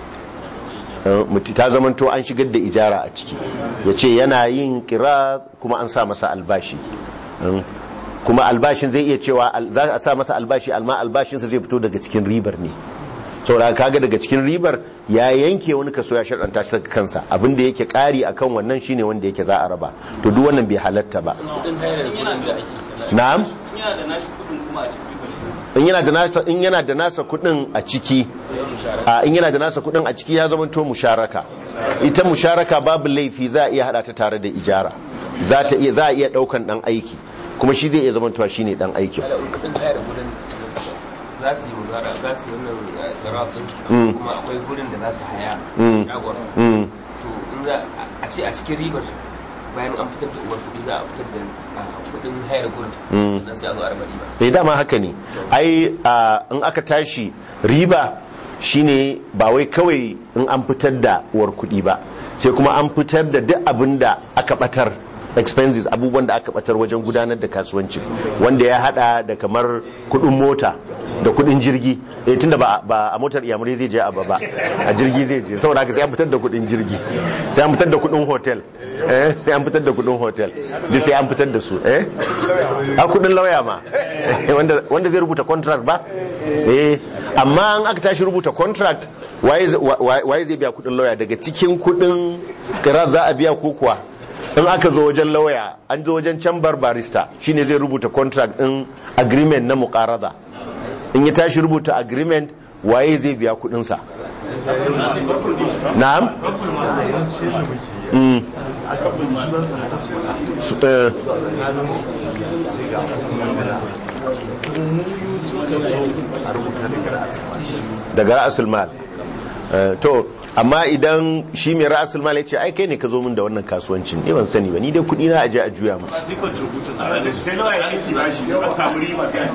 Eh, mutu ta zamanto an shigar da ijara a ciki ya ce yana yin kira kuma an sa masa albashi Hmm? kuma albashin zai iya cewa al- za a sa masa albashi alma albashinsa zai fito daga cikin ribar ne saboda kaga daga cikin ribar ya yanke wani kaso ya sharɗanta shi kansa abin da yake ƙari akan wannan shine wanda yake za a raba to duk wannan bai halatta ba kudin hayar da kudin da ake sana na'am yana da nashi kudin kuma a ciki ba shi in yana da nasa in yana da nasa kudin a ciki a in yana da nasa kudin a ciki ya zama to musharaka ita musharaka babu laifi za a iya hada ta tare da ijara za ta iya za a iya daukan dan aiki kuma shi zai iya zama to shine dan aikin kudin hayar da kudin za su yi muzara za su yi wannan garatun Mm. kuma akwai gurin da za su haya Mm. shagon mm. to in za a ce a cikin ribar bayan an fitar da uwar kudi za a fitar da ah, kudin hayar gurin Mm. sannan sai a zo a raba riba eh dama haka ne ai a, in aka tashi riba shine ba wai kawai in an fitar da uwar kuɗi ba sai kuma an fitar da duk abin da aka batar expenses abubuwan da aka batar wajen gudanar da kasuwanci wanda ya hada da kamar kudin mota da kudin jirgi eh tunda ba ba a motar iyamurai zai je a ba ba a jirgi zai je saboda haka sai an fitar da kudin jirgi sai an fitar da kudin hotel eh sai an fitar da kudin hotel duk sai an fitar da su eh a kudin lauya ma wanda wanda zai rubuta contract ba eh amma an aka tashi rubuta contract waye z- wa- wa- waye zai biya kudin lauya daga cikin kudin kira za a biya ko kuwa in aka zo wajen lauya an zo wajen chamber barista shine zai rubuta contract din agreement na muqarada in ya tashi rubuta agreement waye zai biya kudinsa na'am Mm. Su- eh, daga ra'asul mal Eh, to amma idan shi mai ra'asul mal ya ce ai kai ne ka zo min da wannan kasuwancin ni ban sani ba ni dai kudi na aje a juya mu sai contributor sa sai nawa ya aiki ba shi a samu riba sai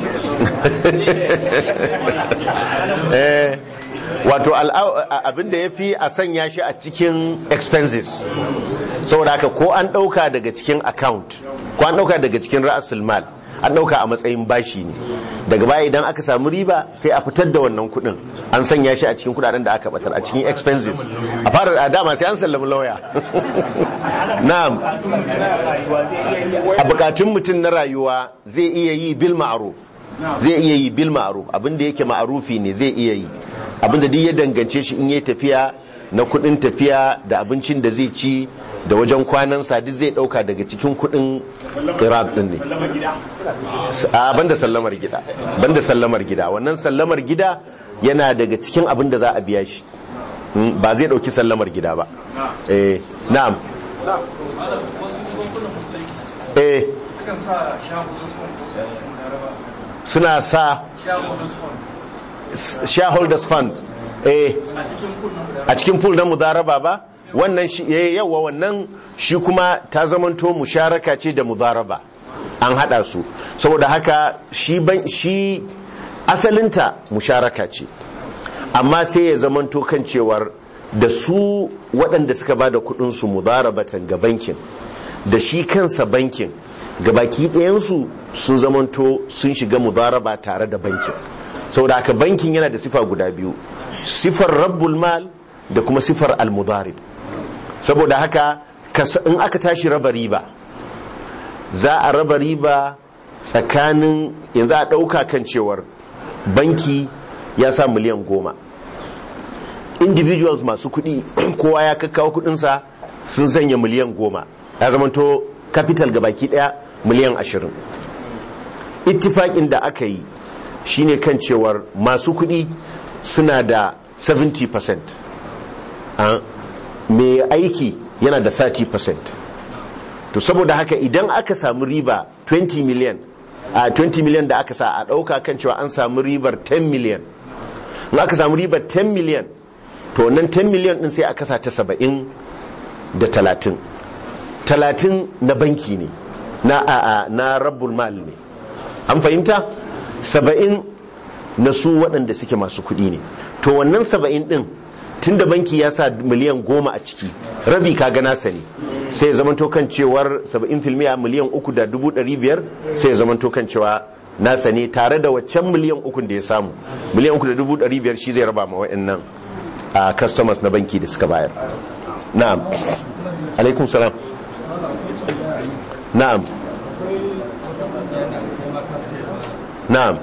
a eh wato al'au- a- abin da ya fi a sanya shi a cikin expenses saboda haka ko an ɗauka daga cikin account ko an ɗauka daga cikin ra'asul mal an ɗauka a matsayin bashi ne daga baya idan aka samu riba sai a fitar da wannan kuɗin an sanya shi a cikin kuɗaɗen da aka batar a cikin expenses a fara a dama sai an sallami lauya na'am a bukatun mutum na rayuwa zai iya yi bil ma'ruf zai iya yi bil ma'ruf abinda yake ma'rufi ne zai iya yi abinda duk ya dangance shi in yi tafiya na kudin tafiya da abincin da zai ci da wajen kwanansa duk zai dauka daga cikin kudin iraq din ne a banda sallamar gida banda sallamar gida wannan sallamar gida yana daga cikin abin da za a biya shi Mm, ba zai dauki sallamar gida ba eh na'am eh sukan sa shagunan fund ko sai cikin laraba suna sa shagunan fund shareholders fund eh a cikin kunnen da a cikin pool na mudaraba ba wannan shi eh, yawa wannan shi kuma ta zamanto musharaka ce da mudaraba an hada su saboda haka shi ban shi asalinta musharaka ce amma sai ya zamanto kan cewar da su waɗanda suka ba da kudinsu mudarabatan ga bankin da shi kansa bankin gabaki ɗayansu sun zamanto sun shiga mudaraba tare da bankin saboda haka bankin yana da sifa guda biyu sifar rabbul mal da kuma sifar almudarib saboda haka kas- in aka tashi raba riba za a raba riba tsakanin yanzu a ɗauka kan cewar banki ya sa miliyan goma individuals masu kuɗi kowa ya kakkawa kuɗinsa sun sanya miliyan goma ya zamanto capital ga baki ɗaya miliyan ashirin ittifaƙin da aka yi shine kan cewar masu kuɗi suna da 70% ah, mai aiki yana da 30% to saboda haka idan aka samu riba 20 million a 20 million da aka sa a ɗauka kan cewa an samu ribar 10 million in aka samu ribar 10 million to wannan 10 million din sai aka sa ta 70 da 30 30 na banki ne na a, a, na rabbul mal ne an fahimta 70 na su waɗanda suke masu kuɗi ne to wannan 70 din tun da banki ya sa miliyan goma a ciki rabi ka gana sa ne sai ya zamanto kan cewar 70 filmiya miliyan uku da dubu ɗari biyar sai ya zamanto kan cewa nasa ne tare da waccan miliyan uku da ya samu miliyan uku da dubu ɗari biyar shi zai raba ma wa'annan a customers na banki da suka bayar na'am alaikum salam na'am na'am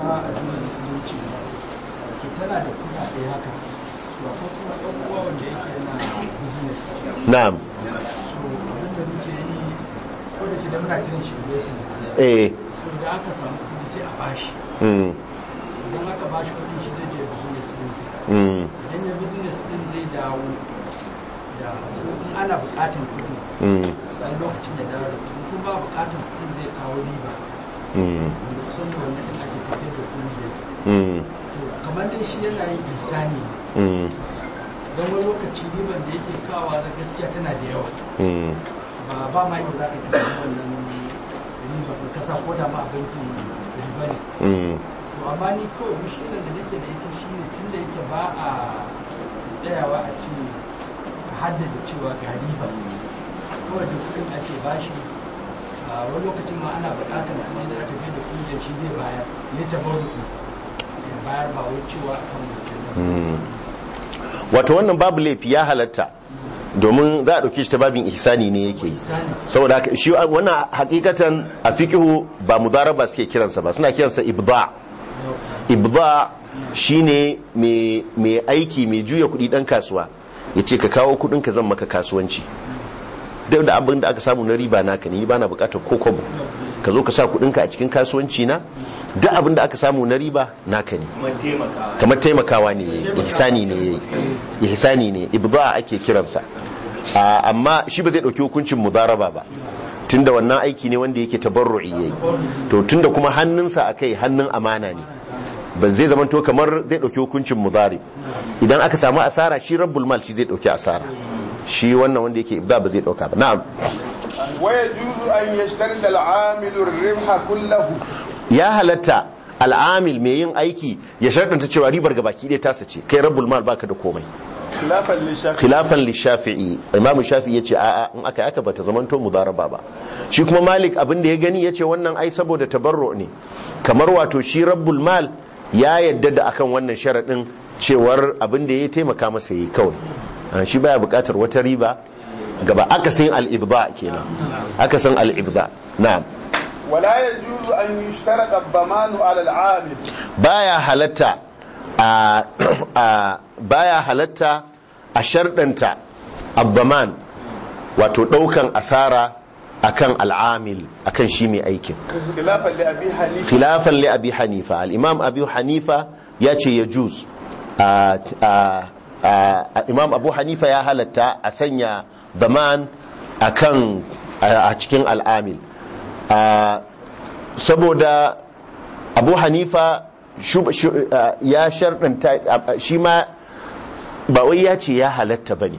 tana da kuɗaɗe haka to akwai kuma ɗan uwa wanda yake yana business na'am so abin da muke yi ko da ke da muna kiran shi investment eh so da aka samu kuɗi sai a bashi mm, idan aka bashi kuɗi shi zai je business ɗinsa mm, idan ya business ɗin zai dawo da in ana buƙatar kuɗi mm, sai lokacin da dawo da kuɗi kuma ba buƙatar kuɗin zai kawo riba mm, wanda kusan da wannan ɗin ake tafiyar da kuɗi zai mm, to kamar dai shi yana yin ihsani mm, don wani lokaci riban da yake kawa na gaskiya tana da yawa mm, ba ba ma yau za ka kasa wannan riba ka kasa ko da ma a bankin riba ne mm, to amma ni kawai mishinan da nake da ita shine tun da yake ba a tsayawa a ce a haddada cewa ga riba kawai da kuɗin ake bashi a wani lokacin ma ana buƙatar kuma da aka da kungiyar shi zai bayar ya tabaruku ya bayar ba wai cewa a kan mutum mm. wato wannan babu laifi ya halatta domin za a ɗauki shi ta babin ihsani ne yake yi saboda haka shi wannan hakikatan a fiqhu ba mudaraba suke kiransa ba suna kiransa ibda ibda shine mai mai aiki mai juya kuɗi ɗan kasuwa ya ce ka kawo kuɗin ka zan maka kasuwanci duk da abin da aka samu na riba naka ne ni bana bukatar ko kobo ka zo ka sa kuɗinka a cikin kasuwanci na duk abin da aka samu na riba naka ne kuma taimaka kamar taimakawa ne ihsani ne yayi ihsani ne ibda ake kiransa Ah, amma shi ba zai dauki hukuncin mudaraba ba tunda wannan aiki ne wanda yake tabarru'i yayi to tunda kuma hannunsa akai hannun amana ne ba zai zama to kamar zai dauki hukuncin mudari idan aka samu asara shi rabbul mal shi zai dauki asara shi wannan wanda yake ibda ba zai dauka ba na'am ويجوز أن يشترط العامل الربح كله ya halatta al'amil mai yin aiki ya sharɗanta cewa ribar ga baki ɗaya tasa ce kai rabbul mal baka da komai خلافا للشافعي khilafan lishafi'i imam shafi'i yace a'a in aka aka bata zamanto mudaraba ba shi kuma malik abin da ya gani yace wannan ai saboda tabarru ne kamar wato shi rabbul mal ya yadda da akan wannan sharadin cewar abin da ya taimaka masa yi kawai Ah, shi baya bukatar wata riba gaba aka san al-ibda kenan aka san al-ibda na'am ولا يجوز أن يشترط الضمان على العامل baya halatta a a- baya halatta a sharɗanta abbaman wato ɗaukan asara akan al'amil akan shi mai aikin خلافا لأبي حنيفة khilafan li abi hanifa al-imam abi hanifa ya ce ya juz a- a- a- imam abu hanifa ya halatta a sanya baman akan a a cikin al'amil a, saboda abu hanifa shu- shu- a, ya sharɗanta a- a, shi ma ba wai ya ce ya halatta ba ne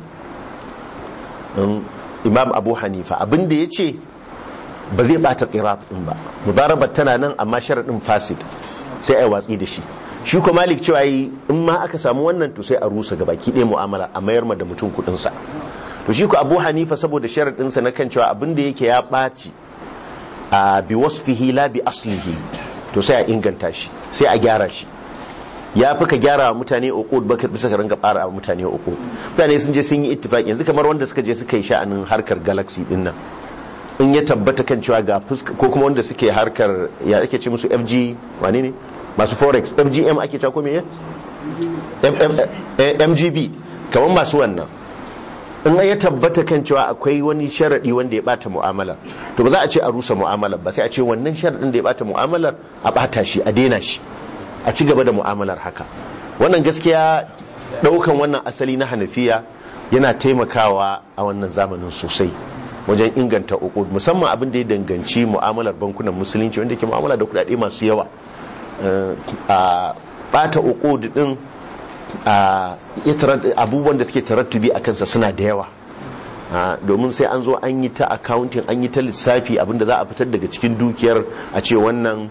imam abu hanifa abinda ya ce ba zai bata qirab din ba mudarabat tana nan amma sharadin fasid sai ai watsi da shi shi ko malik cewa yi in ma aka samu wannan to sai a rusa ga baki ɗaya mu'amala a mayar ma da mutum kuɗin sa to shi ko abu hanifa saboda sharadin sa na kan cewa abin da yake ya ɓaci a bi wasfihi la bi aslihi to sai a inganta shi sai a gyara shi ya fi ka gyara wa mutane uqud baka bisa ka ringa fara wa mutane uqud mutane sun je sun yi ittifaqi yanzu kamar wanda suka je suka yi sha'anin harkar galaxy din nan in ya tabbata kan cewa ga fuska ko kuma wanda suke harkar ya ake ce musu FG wane ne masu forex FGM ake cewa ko me M- M- eh, MGB kamar masu wannan in ya tabbata kan cewa akwai wani sharadi wanda ya bata mu'amalar to ba za a ce a rusa mu'amalar ba sai a ce wannan sharadin da ya bata mu'amalar a bata shi a daina shi a ci gaba da mu'amalar haka wannan gaskiya daukan wannan asali na hanafiya yana taimakawa a wannan zamanin sosai wajen inganta uqud musamman abin da ya danganci mu'amalar bankunan musulunci wanda ke mu'amala da kudade masu yawa Eh, a bata uqud din a ya tarat- abubuwan da suke tarattubi a kansa suna da yawa Ah, domin sai an zo an yi ta accounting an yi ta lissafi abinda za a fitar daga cikin dukiyar a ce wannan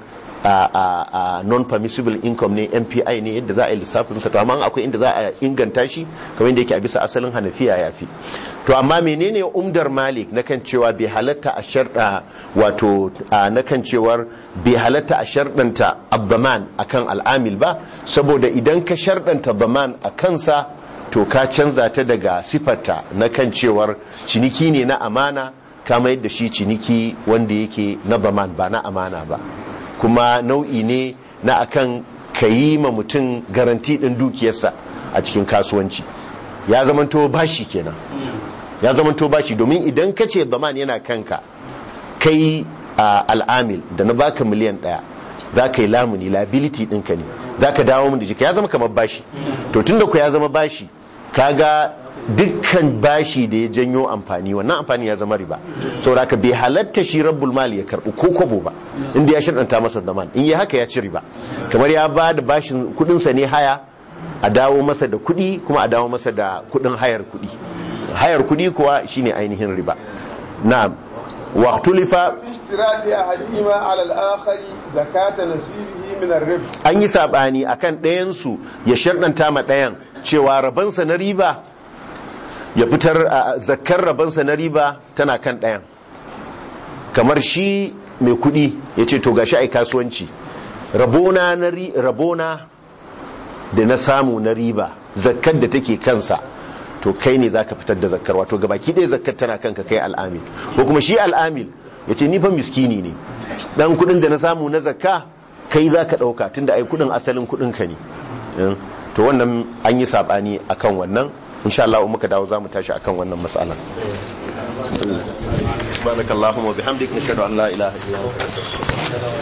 non permissible income ne NPI ne yadda za a yi lissafin sa to amma akwai inda za a inganta shi kamar yadda yake a bisa asalin Hanafiya yafi to amma menene umdar Malik na kan cewa bai halatta a sharda wato ah, na kan cewar bai halatta a shardanta abbaman akan al'amil ba saboda idan ka shardanta baman a kansa to ka canza ta daga sifarta na kan cewar ciniki ne na amana kama yadda shi ciniki wanda yake na baman ba na amana ba kuma nau'i ne na akan ka yi ma mutum garanti ɗin dukiyarsa a cikin kasuwanci ya zamanto bashi kenan ya zamanto bashi domin idan ka ce baman yana kanka kai a al'amil da na baka miliyan ɗaya za ka yi lamuni liability ɗinka ne za ka dawo mun da jika ya zama kamar bashi to tun da ku ya zama bashi kaga dukkan bashi da ya janyo amfani wannan amfani ya zama riba saboda ka bai halatta shi rabbul mali ya karɓi ko kwabo ba inda ya shaɗanta masa zaman in yi haka ya ci riba kamar ya ba da bashin kuɗinsa ne haya a dawo masa da kuɗi kuma a dawo masa da kuɗin hayar kuɗi hayar kuɗi kuwa shine ainihin riba na'am waqtulifa اشتراط أحدهما على الآخر زكاة نصيبه من الربح an yi sabani akan ɗayansu ya sharɗanta ma ɗayan cewa rabansa na riba ya fitar a zakkar rabansa na riba tana kan ɗayan kamar shi mai kuɗi ya ce to gashi ai kasuwanci rabona na ri- rabona da na samu na riba zakkar da take kansa to kai ne zaka fitar da zakkar wato gabaki ɗaya zakkar tana kanka kai al'amil ko kuma shi al'amil ya ce ni fa miskini ne dan kuɗin da na samu na zakka kai za ka ɗauka tunda ai kuɗin asalin kuɗin ka ne Eh, to wannan an yi saɓani akan wannan insha Allah in muka dawo za mu tashi akan wannan matsalar subhanakallahumma wa bihamdika nashhadu an la ilaha illa anta